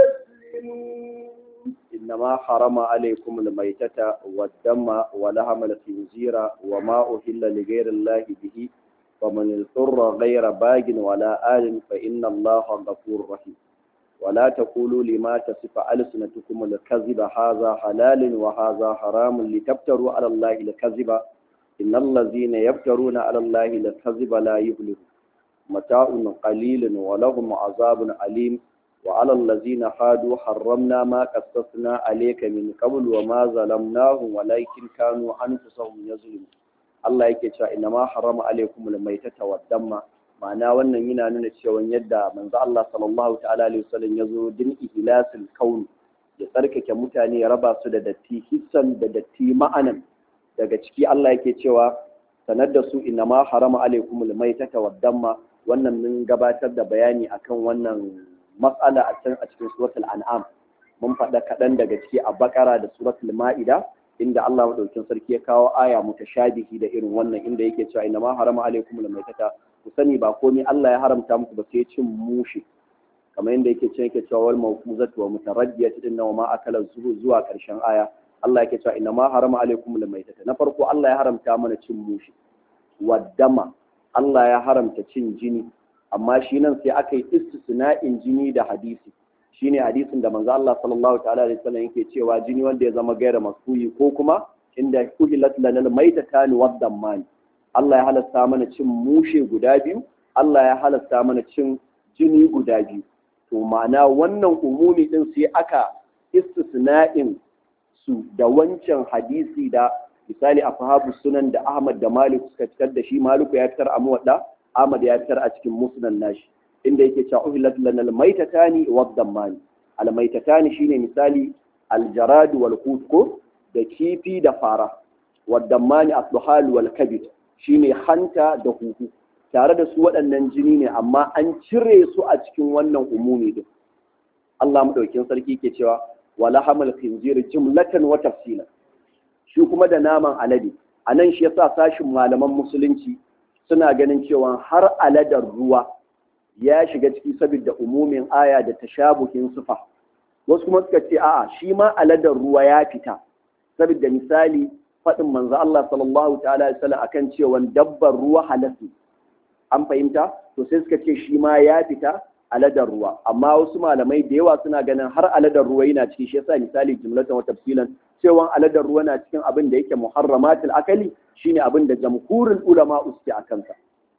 يظلمون إنما حرم عليكم الميتة والدم ولحم الخنزير وما أهل لغير الله به فمن اضطر غير باج ولا آل فإن الله غفور رحيم ولا تقولوا لما تصف ألسنتكم الكذب هذا حلال وهذا حرام لتفتروا على الله الكذب إن الذين يفترون على الله الكذب لا يفلحون متاع قليل ولهم عذاب أليم وعلى الذين حادوا حرمنا ما قصصنا عليك من قبل وما ظلمناهم ولكن كانوا أنفسهم يظلمون Allah yake cewa inna ma harama alaikum almaytata waddamma ma'ana wannan yana nuna cewa yadda manzo Allah sallallahu ta'ala alaihi wasallam ya zo din ihlasul kaun ya tsarkake mutane ya raba su da datti hissan da datti ma'anan daga ciki Allah yake cewa sanar da su inna ma harama alaikum almaytata waddamma wannan mun gabatar da bayani akan wannan matsala a can a cikin suratul an'am mun faɗa kaɗan daga ciki a bakara da suratul ma'ida inda Allah madaukin sarki ya kawo aya mutashabihi da irin wannan inda yake cewa inna ma harama alaikum almaytata ku sani ba komai Allah ya haramta muku ba sai cin mushi kamar yadda yake cewa yake cewa wal mawquzatu wa mutaraddiyatu inna wa ma akala zuhu zuwa karshen aya Allah yake cewa inna ma harama alaikum almaytata na farko Allah ya haramta mana cin mushi waddama Allah ya haramta cin jini amma shi nan sai aka yi istisna'in jini da hadisi shine hadisin da manzo Allah sallallahu ta'ala alaihi wasallam yake cewa jini wanda ya zama gaira masfuyi ko kuma inda uhilat lana maitatani waddamani Allah ya halasta mana cin mushe guda biyu Allah ya halasta mana cin jini guda biyu to ma'ana wannan umumi din sai aka istisna'in su da wancan hadisi da misali a fahabu sunan da Ahmad da Malik suka fitar da shi Maliku ya fitar a muwadda Ahmad ya fitar a cikin musnan nashi inda yake cewa uhillat lana almaytatani wad-dammani almaytatani shine misali aljarad wal ko da kifi da fara wad-dammani asluhal wal kabid shine hanta da huhu tare da su waɗannan jini ne amma an cire su a cikin wannan umumi din Allah madaukin sarki ke cewa wala hamal khinzir jumlatan wa tafsila shi kuma da naman alade anan shi yasa sashin malaman musulunci suna ganin cewa har aladar ruwa ya shiga ciki saboda umumin aya da tashabuhin sufa wasu kuma suka ce a'a shi ma aladar ruwa ya fita saboda misali faɗin manzo Allah sallallahu ta'ala alaihi wasallam akan cewa dabbar ruwa halasi an fahimta to sai suka ce shi ma ya fita aladar ruwa amma wasu malamai da yawa suna ganin har aladar ruwa yana ciki shi yasa misali jumlatan wa tafsilan cewa aladar ruwa na cikin abin da yake muharramatul akali shine abin da jamhurin ulama uske a kansa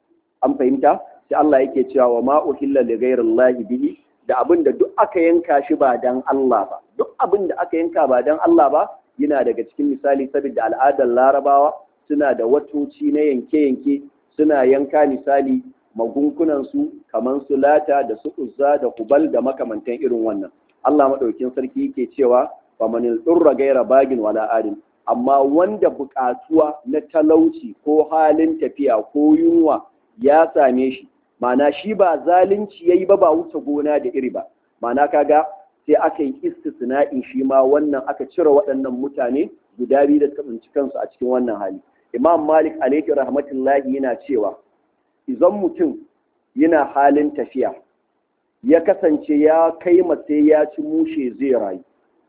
an fahimta sai Allah yake cewa wa ma uhilla li ghairillahi bihi da abin da duk aka yanka shi ba dan Allah ba duk abin da aka yanka ba dan Allah ba yana daga cikin misali saboda al'adar larabawa suna da watoci na yanke-yanke suna yanka misali magunkunan su kamar su lata da su uzza da hubal da makamantan irin wannan Allah madaukin sarki yake cewa fa manil durra gaira bagin wala adin amma wanda buƙatuwa na talauci ko halin tafiya ko yunwa ya same shi ma'ana shi ba zalunci yayi ba ba wuce gona da iri ba ma'ana kaga sai aka yi istisna'in shi ma wannan aka cire waɗannan mutane guda biyu da suka tsinci kansu a cikin wannan hali imam malik alaihi rahmatullahi yana cewa idan mutum yana halin tafiya ya kasance ya kai sai ya ci mushe zai rayu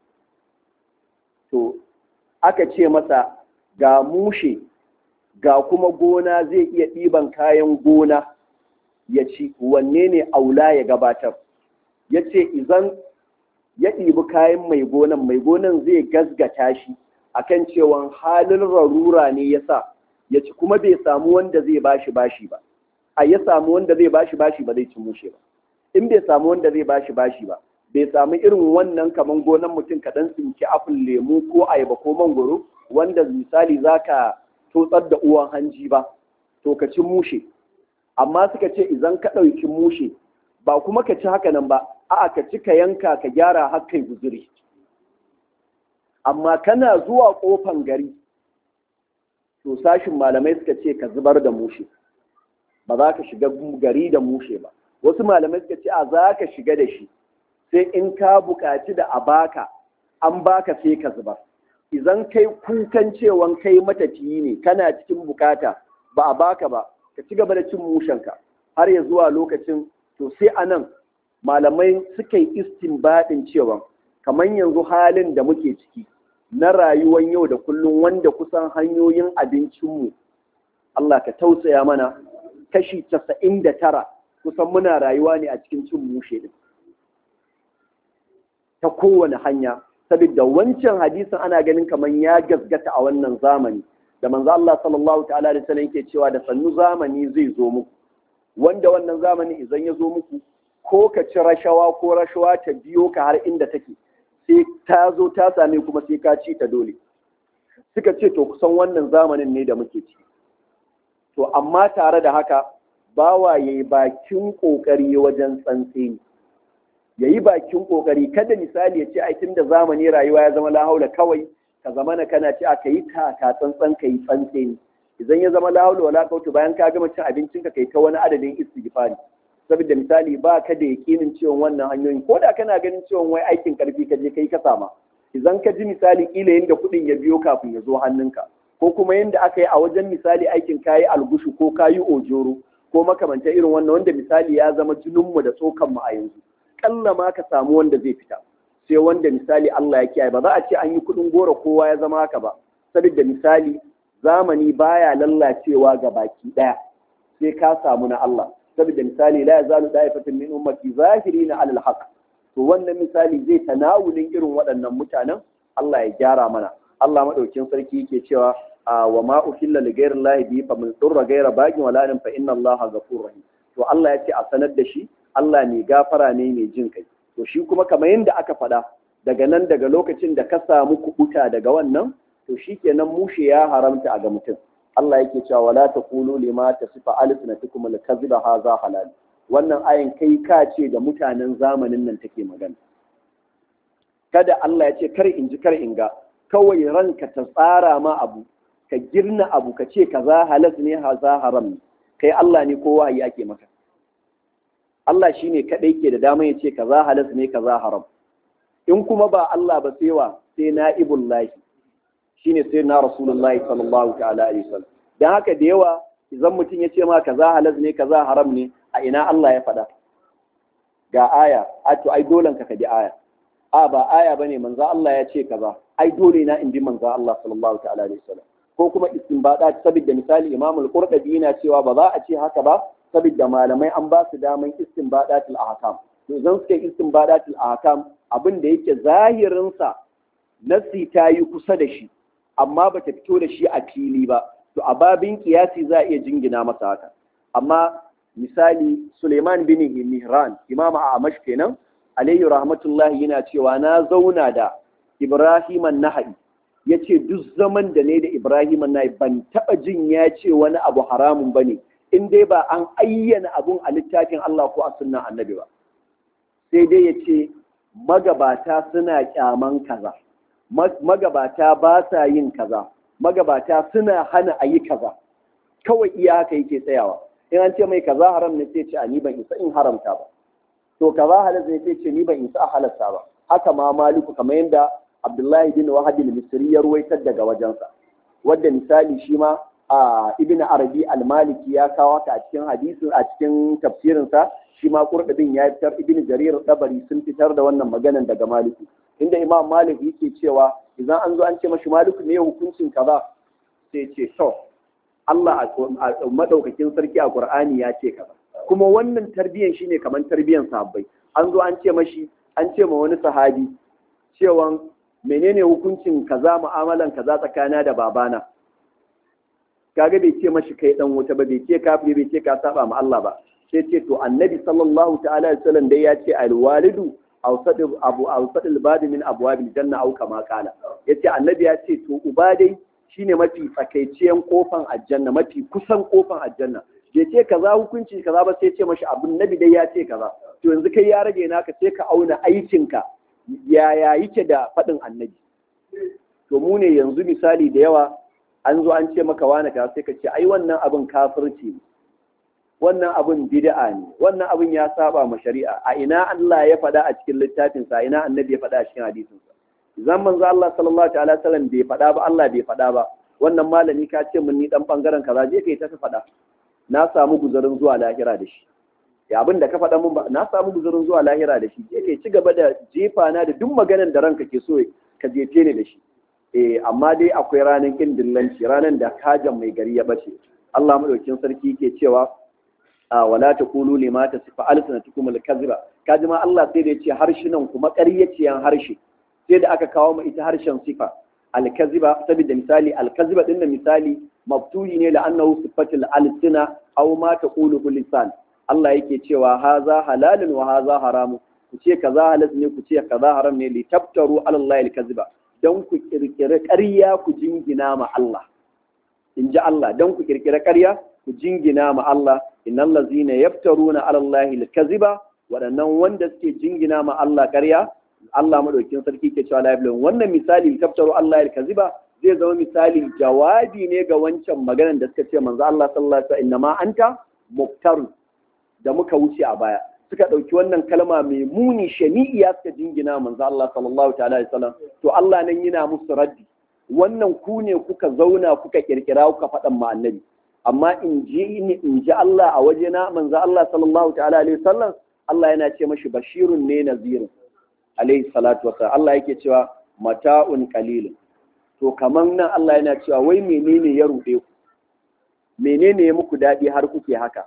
to aka ce masa ga mushe ga kuma gona zai iya ɗiban kayan gona ya ci wanne ne aula ya gabatar ya ce izan ya ɗibi kayan mai gonan mai gonan zai gasgata shi akan cewa halin rarura ne ya sa ya ci kuma bai samu wanda zai bashi bashi ba a ya samu wanda zai bashi bashi ba zai ci mushe ba in bai samu wanda zai bashi bashi ba bai samu irin wannan kaman gonan mutum kaɗan tsinki apple lemu ko ayaba ko mangoro wanda misali zaka totsar da uwan hanji ba to ka ci mushe amma suka ce idan ka ɗauki mushe ba kuma ka ci haka nan ba a'a ka ci ka yanka ka gyara har kai guzuri amma kana zuwa kofan gari to sashin malamai suka ce ka zubar da mushe ba za ka shiga gari da mushe ba wasu malamai suka ce a za ka shiga da shi sai in ka buƙaci da a baka an baka sai ka zubar idan kai kukan cewan kai matafiyi ne kana cikin bukata ba a baka ba ka ci gaba da cin mushenka har ya zuwa lokacin to sai a nan malamai suka yi istinbadin cewa kamar yanzu halin da muke ciki na rayuwar yau da kullum wanda kusan hanyoyin abincinmu Allah ka tausaya mana kashi casa'in da tara kusan muna rayuwa ne a cikin cin mushe din ta kowane hanya saboda wancan hadisin ana ganin kamar ya gasgata a wannan zamani da manzo Allah sallallahu ta'ala alaihi wasallam yake cewa da sannu zamani zai zo muku wanda wannan zamani idan ya zo muku ko ka ci rashawa ko rashawa ta biyo ka har inda take sai ta zo ta same kuma sai ka ci ta dole suka ce to kusan wannan zamanin ne da muke ci to amma tare da haka bawa yayi bakin kokari wajen tsantseni yayi bakin kokari kada misali ya ce ai tunda zamani rayuwa ya zama la haula kawai ka zama na kana ci aka yi taka tsantsan ka yi tsantseni idan ya zama la haula wala quwwata bayan ka gama cin abincinka kai ta wani adadin istighfari saboda misali ba ka da yakinin ciwon wannan hanyoyin ko da kana ganin ciwon wai aikin karfi ka je kai ka sama idan ka ji misali kila yanda kuɗin ya biyo kafin ya zo hannunka ko kuma yanda aka yi a wajen misali aikin kayi algushu ko kayi ojoro ko makamanta irin wannan wanda misali ya zama jininmu da tsokanmu a yanzu kalla ma ka samu wanda zai fita sai wanda misali Allah ya kiyaye ba za a ce an yi kuɗin goro kowa ya zama haka ba saboda misali zamani baya lallacewa ga baki ɗaya sai ka samu na Allah saboda misali la yazalu da'ifatun min ummati zahirina alal haqq to wannan misali zai tanawulin irin waɗannan mutanen Allah ya gyara mana Allah madaukin sarki yake cewa wa ma uhilla li ghayri llahi bi fa min durra ghayra bagin wala fa inna Allaha ghafurur rahim to Allah ya ce a sanar da shi Allah ne gafara ne mai jin kai to shi kuma kamar yadda aka faɗa daga nan daga lokacin da ka samu kubuta daga wannan to shikenan mushe ya haramta a ga mutum Allah yake cewa wala taqulu lima tasifa alsinatukum al-kadhiba hadha halal wannan ayin kai ka ce da mutanen zamanin nan take magana kada Allah ya ce kar in ji kar in ga kawai ranka ta tsara ma abu ka girna abu ka ce kaza halas ne haza haram ne kai Allah ne kowa ya ake maka Allah shine kadai ke da dama ya ce kaza halas ne kaza haram in kuma ba Allah ba sai wa sai na'ibullahi shine sai na rasulullahi sallallahu ta'ala alaihi wasallam dan haka da yawa idan mutum ya ce ma kaza halaz ne kaza haram ne a ina Allah ya faɗa ga aya a to ai dolan ka kaji aya a ba aya bane manzo Allah ya ce kaza ai dole na in bi manzo Allah sallallahu ta'ala alaihi wasallam ko kuma istinbada saboda misali Imam al-Qurtubi yana cewa ba za a ce haka ba saboda malamai an ba su daman istinbadatul ahkam to idan suka istinbadatul ahkam abin da yake zahirinsa nassi ta yi kusa da shi amma ba ta fito da shi a fili ba to a babin kiyasi za a iya jingina masa haka amma misali Suleiman bin Mihran imama a Amash kenan alayhi rahmatullahi yana cewa na zauna da Ibrahim an-Naha'i yace duk zaman da ne da Ibrahim an ban taba jin ya ce wani abu haramun bane in dai ba an ayyana abun a littafin Allah ko a sunnan annabi ba sai dai yace magabata suna kyaman kaza magabata ba sa yin kaza magabata suna hana a yi kaza kawai iya haka yake tsayawa in an ce mai kaza haram ne sai ce a ni ban isa in haramta ba to kaza halal ne sai ce ni ban isa a halarta ba haka ma maliku kamar yadda abdullahi bin wahab al-misri ya ruwaitar daga wajensa wadda misali shi ma a ibn arabi al-maliki ya kawo ta a cikin hadisin a cikin tafsirinsa shi ma qurtubin ya fitar ibn jarir dabari sun fitar da wannan maganan daga maliki inda imam malik yake cewa idan an zo an ce mashi maliku ne hukuncin kaza sai ce to Allah a madaukakin sarki a Qur'ani ya ce kaza kuma wannan tarbiyan shine kaman tarbiyan sahabbai an zo an ce mashi an ce ma wani sahabi cewa menene hukuncin kaza mu'amalan kaza tsakana da babana kaga bai ce mashi kai dan wuta ba bai ce kafiri bai ce ka saba ma Allah ba sai ce to annabi sallallahu ta'ala alaihi wasallam dai ya ce alwalidu awsad abu awsad albadi min abwabil janna au kama kala yace annabi ya ce to uba dai shine mafi tsakaiciyan kofan aljanna mafi kusan kofan aljanna bai ce kaza hukunci kaza ba sai ce mashi abun nabi dai ya ce kaza to yanzu kai ya rage naka sai ka auna aikinka yaya yake da faɗin annabi to mu ne yanzu misali da yawa an zo an ce maka wani ka sai ka ce ai wannan abin kafirci ne wannan abin bid'a ne wannan abin ya saba ma shari'a a ina Allah ya faɗa a cikin littafin sa ina annabi ya faɗa a cikin hadisin sa zan manzo Allah sallallahu alaihi wasallam bai faɗa ba Allah bai faɗa ba wannan malami ka ce mun ni dan bangaren kaza je kai ta faɗa na samu guzarin zuwa lahira da shi ya abin da ka faɗa mun ba na samu guzurin zuwa lahira da shi yake ci gaba da jefa na da duk maganar da ranka ke so ka jefe ni da shi eh amma dai akwai ranar kin dillanci ranar da kajan mai gari ya bace Allah madaukin sarki yake cewa wala taqulu lima tasifa alsanatukum alkaziba kaji ma Allah sai da yace harshinan kuma ƙaryaciyan harshe sai da aka kawo mu ita harshen sifa alkaziba saboda misali alkaziba din misali mabtuli ne la'annahu sifatul alsina aw ma taqulu lisan Allah yake cewa haza halalun wa haza haramun ku ce kaza halal ne ku ce kaza haram ne li tabtaru ala Allah al-kaziba dan ku kirkire ƙarya ku jingina ma Allah in ji Allah dan ku kirkire ƙarya ku jingina ma Allah innal ladzina yaftaruna ala Allah al-kaziba waɗannan wanda suke jingina ma Allah ƙarya Allah madaukin sarki ke cewa la wannan misali li tabtaru Allah al-kaziba zai zama misali jawabi ne ga wancan maganar da suka ce manzo Allah sallallahu alaihi wasallam innama anta muftarun da muka wuce a baya suka ɗauki wannan kalma mai muni shani'iya suka jingina manzo Allah sallallahu ta'ala alaihi wasallam to Allah nan yana musu raddi wannan ku ne kuka zauna kuka kirkira kuka faɗan ma annabi amma in ji in ji Allah a waje na manzo Allah sallallahu ta'ala alaihi wasallam Allah yana ce mashi bashirun ne nazirun alaihi salatu wasallam Allah yake cewa mata'un qalilun to kaman nan Allah yana cewa wai menene ya ruɗe ku menene ya muku daɗi har kuke haka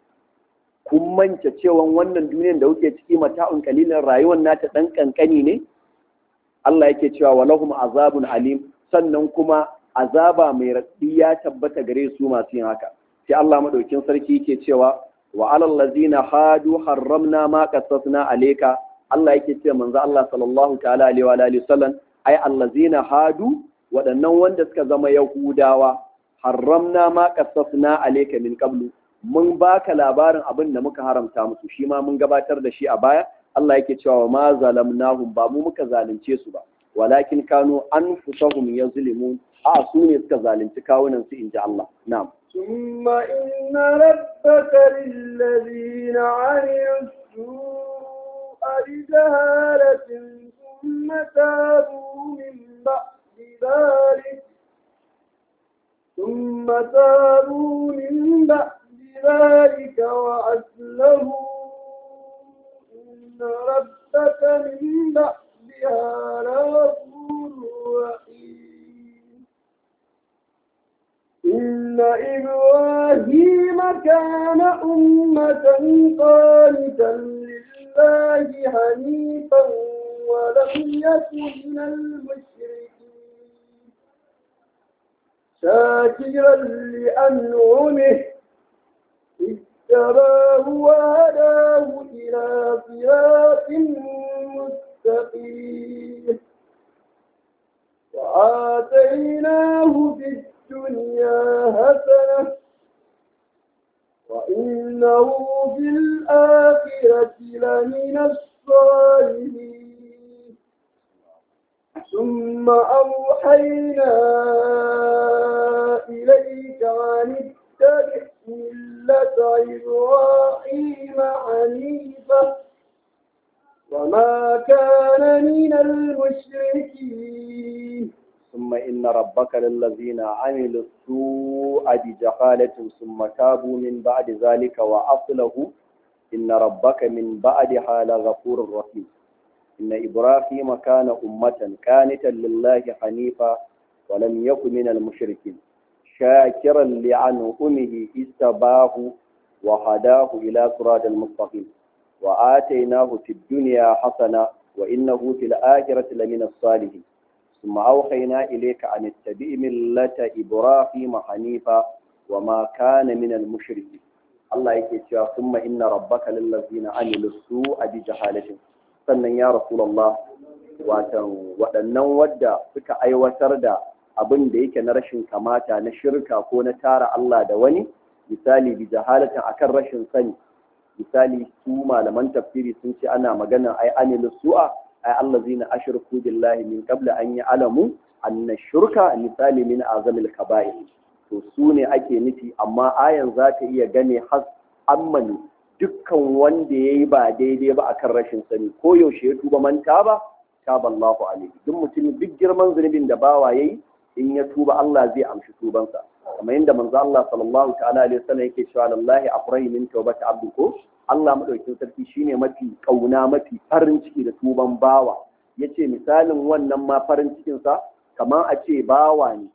kun manta cewan wannan duniyar da kuke ciki mata'un kalilin rayuwar nata dan kankani ne Allah yake cewa walahum azabun alim sannan kuma azaba mai raɗi ya tabbata gare su masu yin haka sai Allah madaukin sarki yake cewa wa alal ladzina hadu harramna ma qassasna alayka Allah yake cewa manzo Allah sallallahu ta'ala alaihi wa alihi wasallam ai allazina hadu waɗannan wanda suka zama yahudawa harramna ma qassasna alayka min qablu mun baka labarin abin da muka haramta musu shi ma mun gabatar da shi a baya Allah yake cewa ma zalamnahum ba mu muka zalunce su ba walakin kanu anfusahum yazlimun a su ne suka zalunci kawunan su inji Allah na'am ثم إن ربك للذين عملوا السوء بجهالة ثم تابوا من بعد ذلك ثم تابوا من بعد ذلك وأسلموا إن ربك من بعدها لغفور رحيم إن إبراهيم كان أمة قانتا لله حنيفا ولم يكن من المشركين شاكرا لأنعمه اجتباه وهداه إلى صراط مستقيم وآتيناه في الدنيا حسنة وإنه في الآخرة لمن الصالحين ثم أوحينا إليك أن اتبع ملة إبراهيم حنيفا وما كان من المشركين ثم إن ربك للذين عملوا السوء بجهالة ثم تابوا من بعد ذلك وأصله إن ربك من بعدها لغفور رحيم إن إبراهيم كان أمة كانتا لله حنيفا ولم يكن من المشركين شاكرا لعنه استباه وهداه إلى صراط المستقيم وآتيناه في الدنيا حسنة وإنه في الآخرة لمن الصالحين ثم أوحينا إليك أن اتبع ملة إبراهيم حنيفا وما كان من المشركين الله yake cewa thumma inna rabbaka lillazina amilu su'a bi jahalatin sannan ya rasulullah watan waɗannan wadda suka aiwatar da abin da yake na rashin kamata na shirka ko na tara Allah da wani misali bi jahalatin akan rashin sani misali su malaman tafsiri sun ce ana magana ai amilu su'a ai allazina ashraku billahi min qabla an ya'lamu anna shirka misali min azamil kaba'ir to su ne ake nufi amma ayan za ta iya gane has ammani dukkan wanda ya yi ba daidai ba akan rashin sani ko yaushe ya tuba manta ba taba Allahu alaihi duk mutum duk girman zunubin da bawa yayi in ya tuba Allah zai amshi tubansa kamar yadda manzo Allah sallallahu ta'ala alaihi wasallam yake cewa lallahi afrahi min tawbati abdu ko Allah madaukakin sarki shine mafi kauna mafi farin ciki da tuban bawa yace misalin wannan ma farin cikin sa kamar a ce bawa ne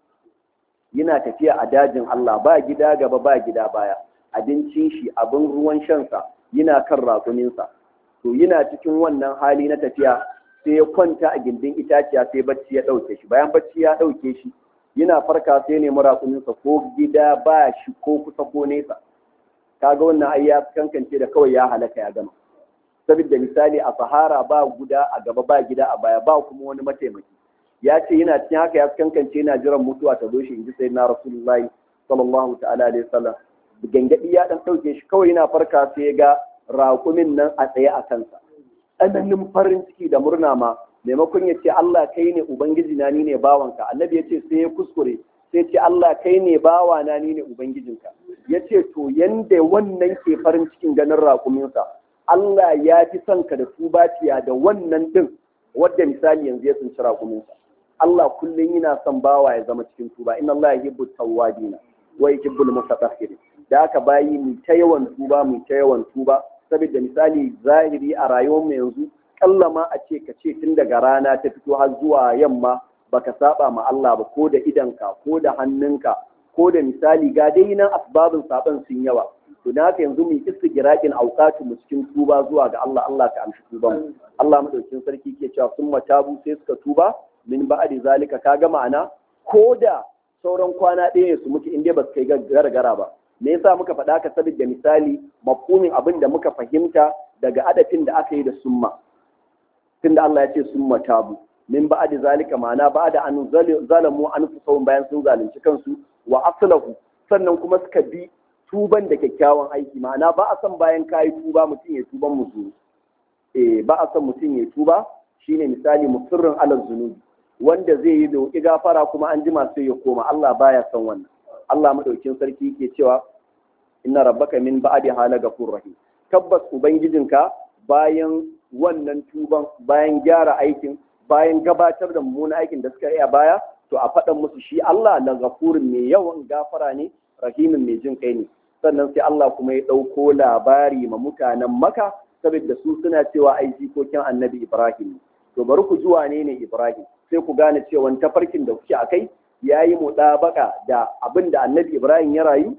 yana tafiya a dajin Allah ba gida gaba ba gida baya abincin shi abin ruwan shansa yana kan raƙuminsa to yana cikin wannan hali na tafiya sai ya kwanta a gindin itaciya sai bacci ya ɗauke shi bayan bacci ya ɗauke shi yana farka sai ya nemi raƙuminsa ko gida ba shi ko kusa ko nesa kaga wannan ai ya kankance da kawai ya halaka ya gama saboda misali a sahara ba guda a gaba ba gida a baya ba kuma wani mataimaki ya ce yana cikin haka ya kankance yana jiran mutuwa ta zo shi in ji sai na rasulullahi sallallahu ta'ala alaihi wasallam gangadi ya dan dauke shi kawai yana farka sai ya ga raƙumin nan a tsaye a kansa tsananin farin ciki da murna ma maimakon ya ce Allah kai ne ubangiji na ni ne bawanka annabi ya ce sai ya kuskure sai ce Allah kai ne bawa na ni ne ubangijinka ya ce to yanda wannan ke farin cikin ganin raƙuminsa Allah ya fi son ka da tubaciya da wannan din wadda misali yanzu ya tsinci raƙuminsa Allah kullum yana son bawa ya zama cikin tuba inna Allah yuhibbu tawwabina wa yuhibbu al-mutatahhirin da aka bayi mu ta yawan tuba mu ta yawan tuba saboda misali zahiri a rayuwar mu yanzu kallama a ce ka ce tun daga rana ta fito har zuwa yamma baka saba ma Allah ba ko da idanka ko da hannunka ko da misali ga dai nan asbabin saban sun yawa to da haka yanzu mu istigiraqin auqatu mu cikin tuba zuwa ga Allah Allah ka amshi tuban Allah madaukakin sarki ke cewa sun matabu sai suka tuba min ba'di zalika kaga ma'ana ko da sauran kwana ɗaya su muke inda ba su kai gargara ba me yasa muka faɗa ka saboda misali mafhumin abin da muka fahimta daga adafin da aka yi da summa tunda Allah ya ce summa tabu min ba'di zalika ma'ana ba'da an zalamu anfusahum bayan sun zalunci kansu wa aslahu sannan kuma suka bi tuban da kyakkyawan aiki ma'ana ba a son bayan kayi tuba mutum ya tuban musu eh ba a son mutum ya tuba shine misali musirrin alal zunubi wanda zai yi da gafara kuma an jima sai ya koma Allah baya son wannan Allah madaukin sarki ke cewa inna rabbaka min ba'di hala ghafur rahim tabbas ubangijinka bayan wannan tuban bayan gyara aikin bayan gabatar da mummunan aikin da suka yi a baya to a faɗan musu shi Allah la ghafurun mai yawan gafara ne rahimin mai jin kai ne sannan sai Allah kuma ya ɗauko labari ma mutanen maka saboda su suna cewa ai jikokin annabi Ibrahim to bari ku ji wane ne Ibrahim sai ku gane cewa tafarkin da kuke akai yayi muɗabaka da abin da annabi Ibrahim ya rayu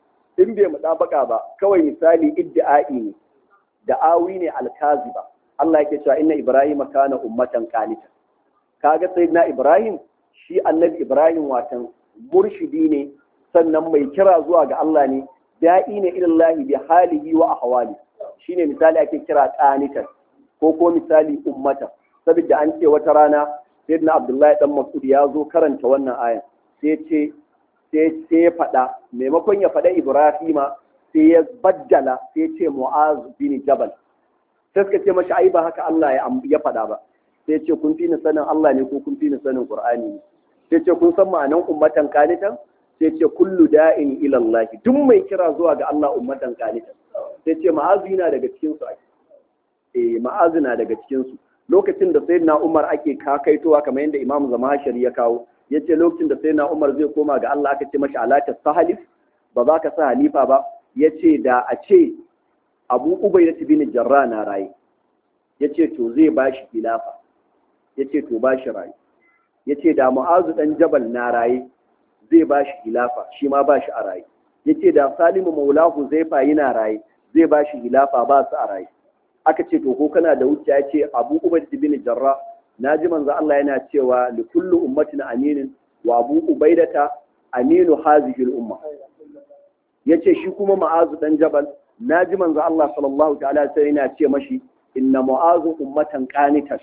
in bai muɗabaka ba kawai misali iddi'ai ne da awi ne alkaziba Allah yake cewa inna Ibrahim kana ummatan qanita kaga sayyidina Ibrahim shi annabi Ibrahim watan murshidi ne sannan mai kira zuwa ga Allah ne da'i ne ilallahi bi halihi wa ahwali shine misali ake kira qanitan ko ko misali ummata saboda an ce wata rana sayyidina Abdullahi dan Mas'ud ya zo karanta wannan ayan sai ce sai sai ya faɗa maimakon ya faɗa Ibrahima sai ya baddala sai ce Mu'az bin Jabal sai suka ce mashi ai ba haka Allah ya faɗa ba sai ce kun fi ni sanin Allah ne ko kun fi ni sanin Qur'ani ne sai ce kun san ma'anan ummatan qanitan sai ce kullu da'in ila Allah duk mai kira zuwa ga Allah ummatan qanitan sai ce ma'azu yana daga cikin su eh ma'azu na daga cikin su lokacin da sayyidina Umar ake kakaitowa kamar yadda Imam Zamashari ya kawo yace lokacin da sayyidina Umar zai koma ga Allah aka ce mashi alata sahalif ba za ka sa halifa ba yace da a ce Abu Ubaydah bin Jarrah na raye yace to zai bashi khilafa yace to bashi raye yace da Mu'azu dan Jabal na raye zai bashi khilafa shi ma bashi a raye yace da Salimu Maulahu Zaifa yana raye zai bashi khilafa ba su a raye aka ce to ko kana da wuce ya ce abu ubaid bin jarra naji manzo Allah yana cewa li kullu ummatin aminin wa abu ubaidata aminu hazihi al-umma yace shi kuma ma'azu dan jabal naji manzo Allah sallallahu ta'ala sai yana ce mashi inna mu'azu ummatan qanitan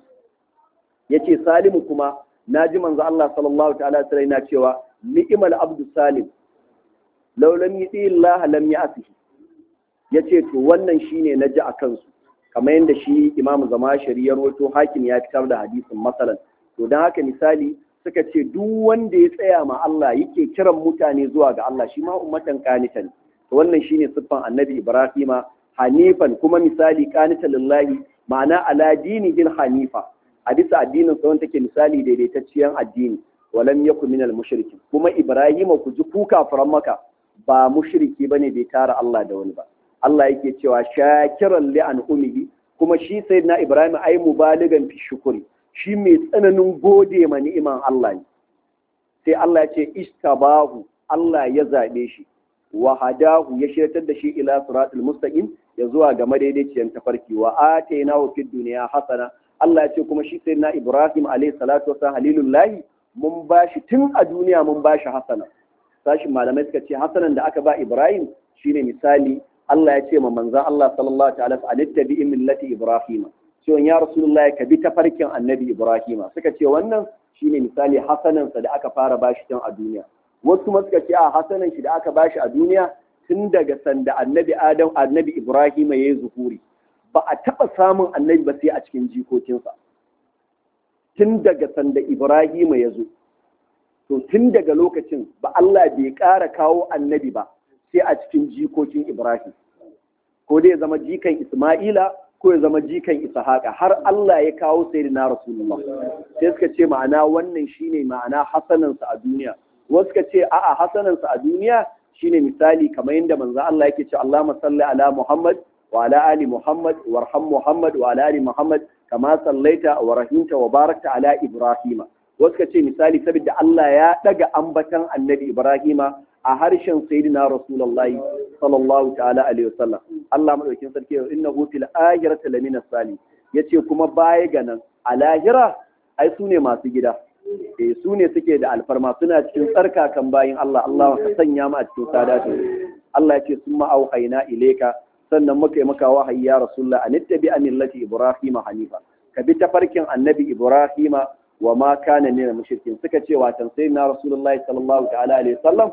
yace salimu kuma naji manzo Allah sallallahu ta'ala sai yana cewa ni'mal abdu salim law lam yuti Allah lam ya'tihi yace to wannan shine naji akan su kamar yadda shi imam zama ya rawaito hakim ya fitar da hadisin masalan to don haka misali suka ce duk wanda ya tsaya ma Allah yake kiran mutane zuwa ga Allah shi ma ummatan qanitan to wannan shine siffan annabi ibrahima hanifan kuma misali qanitan lillahi ma'ana ala dinihil hanifa a bisa addinin sa wanda take misali daidaitacciyar addini walam yakun minal mushrikin kuma ibrahima ku ji kuka faran maka ba mushriki bane bai tara Allah da wani ba Allah yake cewa shakiran li an umihi kuma shi sayyidina Ibrahim ai mubaligan fi shukuri shi mai tsananin gode ma ni'iman Allah ne sai Allah ya ce istabahu Allah ya zabe shi wa hadahu ya shirtar da shi ila siratul mustaqim ya zuwa ga madaidaiciyar tafarki wa atainahu fid dunya hasana Allah ya ce kuma shi sayyidina Ibrahim alayhi salatu wasallam halilullahi mun bashi tun a duniya mun bashi hasana sashin malamai suka ce hasanan da aka ba Ibrahim shine misali Allah ya ce ma manzan Allah sallallahu ta'ala a littabi millati Ibrahim cewa ya Rasulullahi ka bi tafarkin annabi Ibrahim suka ce wannan shine misali hasanansa da aka fara bashi tun a duniya wasu kuma suka ce a hasanan shi da aka bashi a duniya tun daga sanda annabi Adam annabi Ibrahim ya yi zuhuri ba a taɓa samun annabi ba sai a cikin jikokinsa tun daga sanda Ibrahim ya zo to tun daga lokacin ba Allah bai ƙara kawo annabi ba sai a cikin jikokin Ibrahim. Ko dai ya zama jikan Ismaila ko ya zama jikan Ishaqa har Allah ya kawo sayyidina Rasulullah. Sai suka ce ma'ana wannan shine ma'ana hasanansa a duniya. Wasu suka ce a'a hasanansa a duniya shine misali kamar yadda manzo Allah yake cewa Allahumma salli ala Muhammad wa ala ali Muhammad warham Muhammad wa ala ali Muhammad kama sallaita wa rahimta wa barakta ala Ibrahima. Wasu suka ce misali saboda Allah ya daga ambatan Annabi Ibrahima a harshen sayyidina rasulullahi sallallahu ta'ala alaihi wasallam Allah madaukin sarki innahu fil akhirati lamina sali yace kuma baya ga nan a lahira ai su ne masu gida eh su ne suke da alfarma suna cikin tsarkakan bayin Allah Allah ka sanya mu a cikin sadatu Allah yace summa auhayna ilayka sannan muka yi maka wahayi ya rasulullah an tabi millati ibrahima hanifa ka bi tafarkin annabi ibrahima wa ma kana min mushrikin suka ce watan sayyidina rasulullahi sallallahu ta'ala alaihi wasallam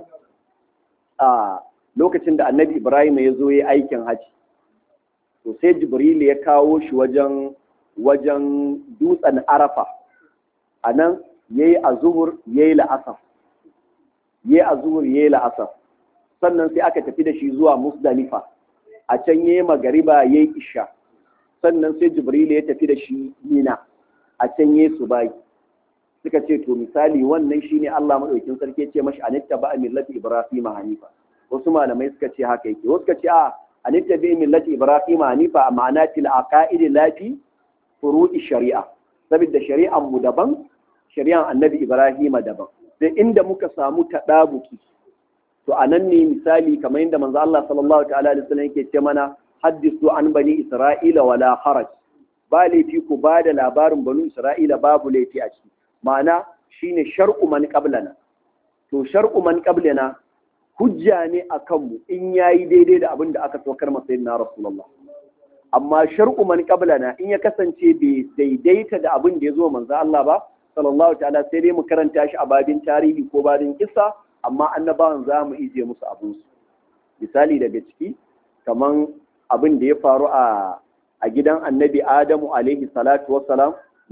a lokacin da annabi Ibrahim ya zo ya aikin haji to sai Jibril ya kawo shi wajen wajen dutsen Arafa a nan ya yi azuhur ya yi la'asar ya yi azuhur ya yi la'asar sannan sai aka tafi da shi zuwa Musdalifa a can ya yi magariba ya yi isha sannan sai Jibril ya tafi da shi Mina a can ya yi subai suka ce to misali wannan shine Allah madaukin sarki ya ce mashi anitta ba millati ibrahim hanifa wasu malamai suka ce haka yake wasu suka ce a anitta bi millati ibrahim hanifa ma'ana til aqaid lafi furu'i shari'a saboda shari'an mu daban shari'an annabi ibrahim daban sai inda muka samu tadabuki to anan ne misali kamar yadda manzo Allah sallallahu ta'ala alaihi wasallam yake ce mana haddisu an bani isra'ila wala haraj ba laifi ku ba da labarin banu isra'ila babu laifi a ciki ma'ana shine shar'u man qablana to shar'u man qablana hujja ne akan mu in yayi daidai da abin da aka saukar masa sayyidina rasulullah amma shar'u man qablana in ya kasance bai daidaita da abin da ya zo manzo Allah ba sallallahu ta'ala sai dai mu karanta shi a babin tarihi ko babin kissa amma annabawan za mu ije musu abin su misali daga ciki kaman abin da ya faru a a gidan annabi Adamu alaihi salatu wassalam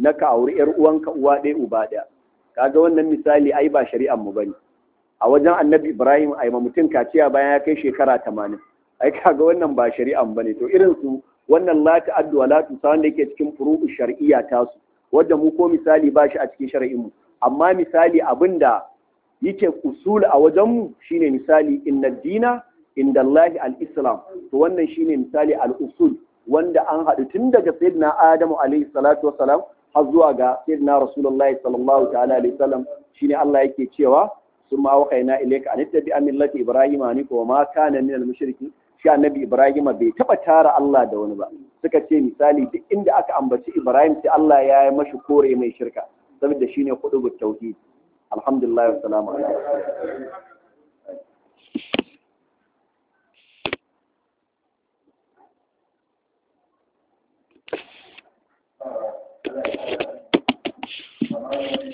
na ka auri yar uwanka uwa ɗaya uba ɗaya kaga wannan misali ai ba shari'ar mu bane a wajen annabi ibrahim ai ma mutum kaciya bayan ya kai shekara tamanin ai kaga wannan ba shari'ar mu bane to irin su wannan la ta'addu wa la tusa wanda yake cikin furu'u shar'iyya tasu wanda mu ko misali ba shi a cikin shari'in mu amma misali abinda yake usul a wajen mu shine misali inna dina inda Allah al-islam to wannan shine misali al-usul wanda an haɗu tun daga sayyidina Adamu alaihi salatu wassalam har zuwa ga sayyidina Rasulullahi sallallahu ta'ala alaihi wasallam shine Allah yake cewa summa waqaina ilayka an tabi'a millati ibrahima hanifa wa ma kana min al-mushrikin shi annabi Ibrahim bai taba tara Allah da wani ba suka ce misali duk inda aka ambaci Ibrahim sai Allah ya yi mashi kore mai shirka saboda shine qudubut tauhid alhamdulillah wa salamu alaikum Thank you.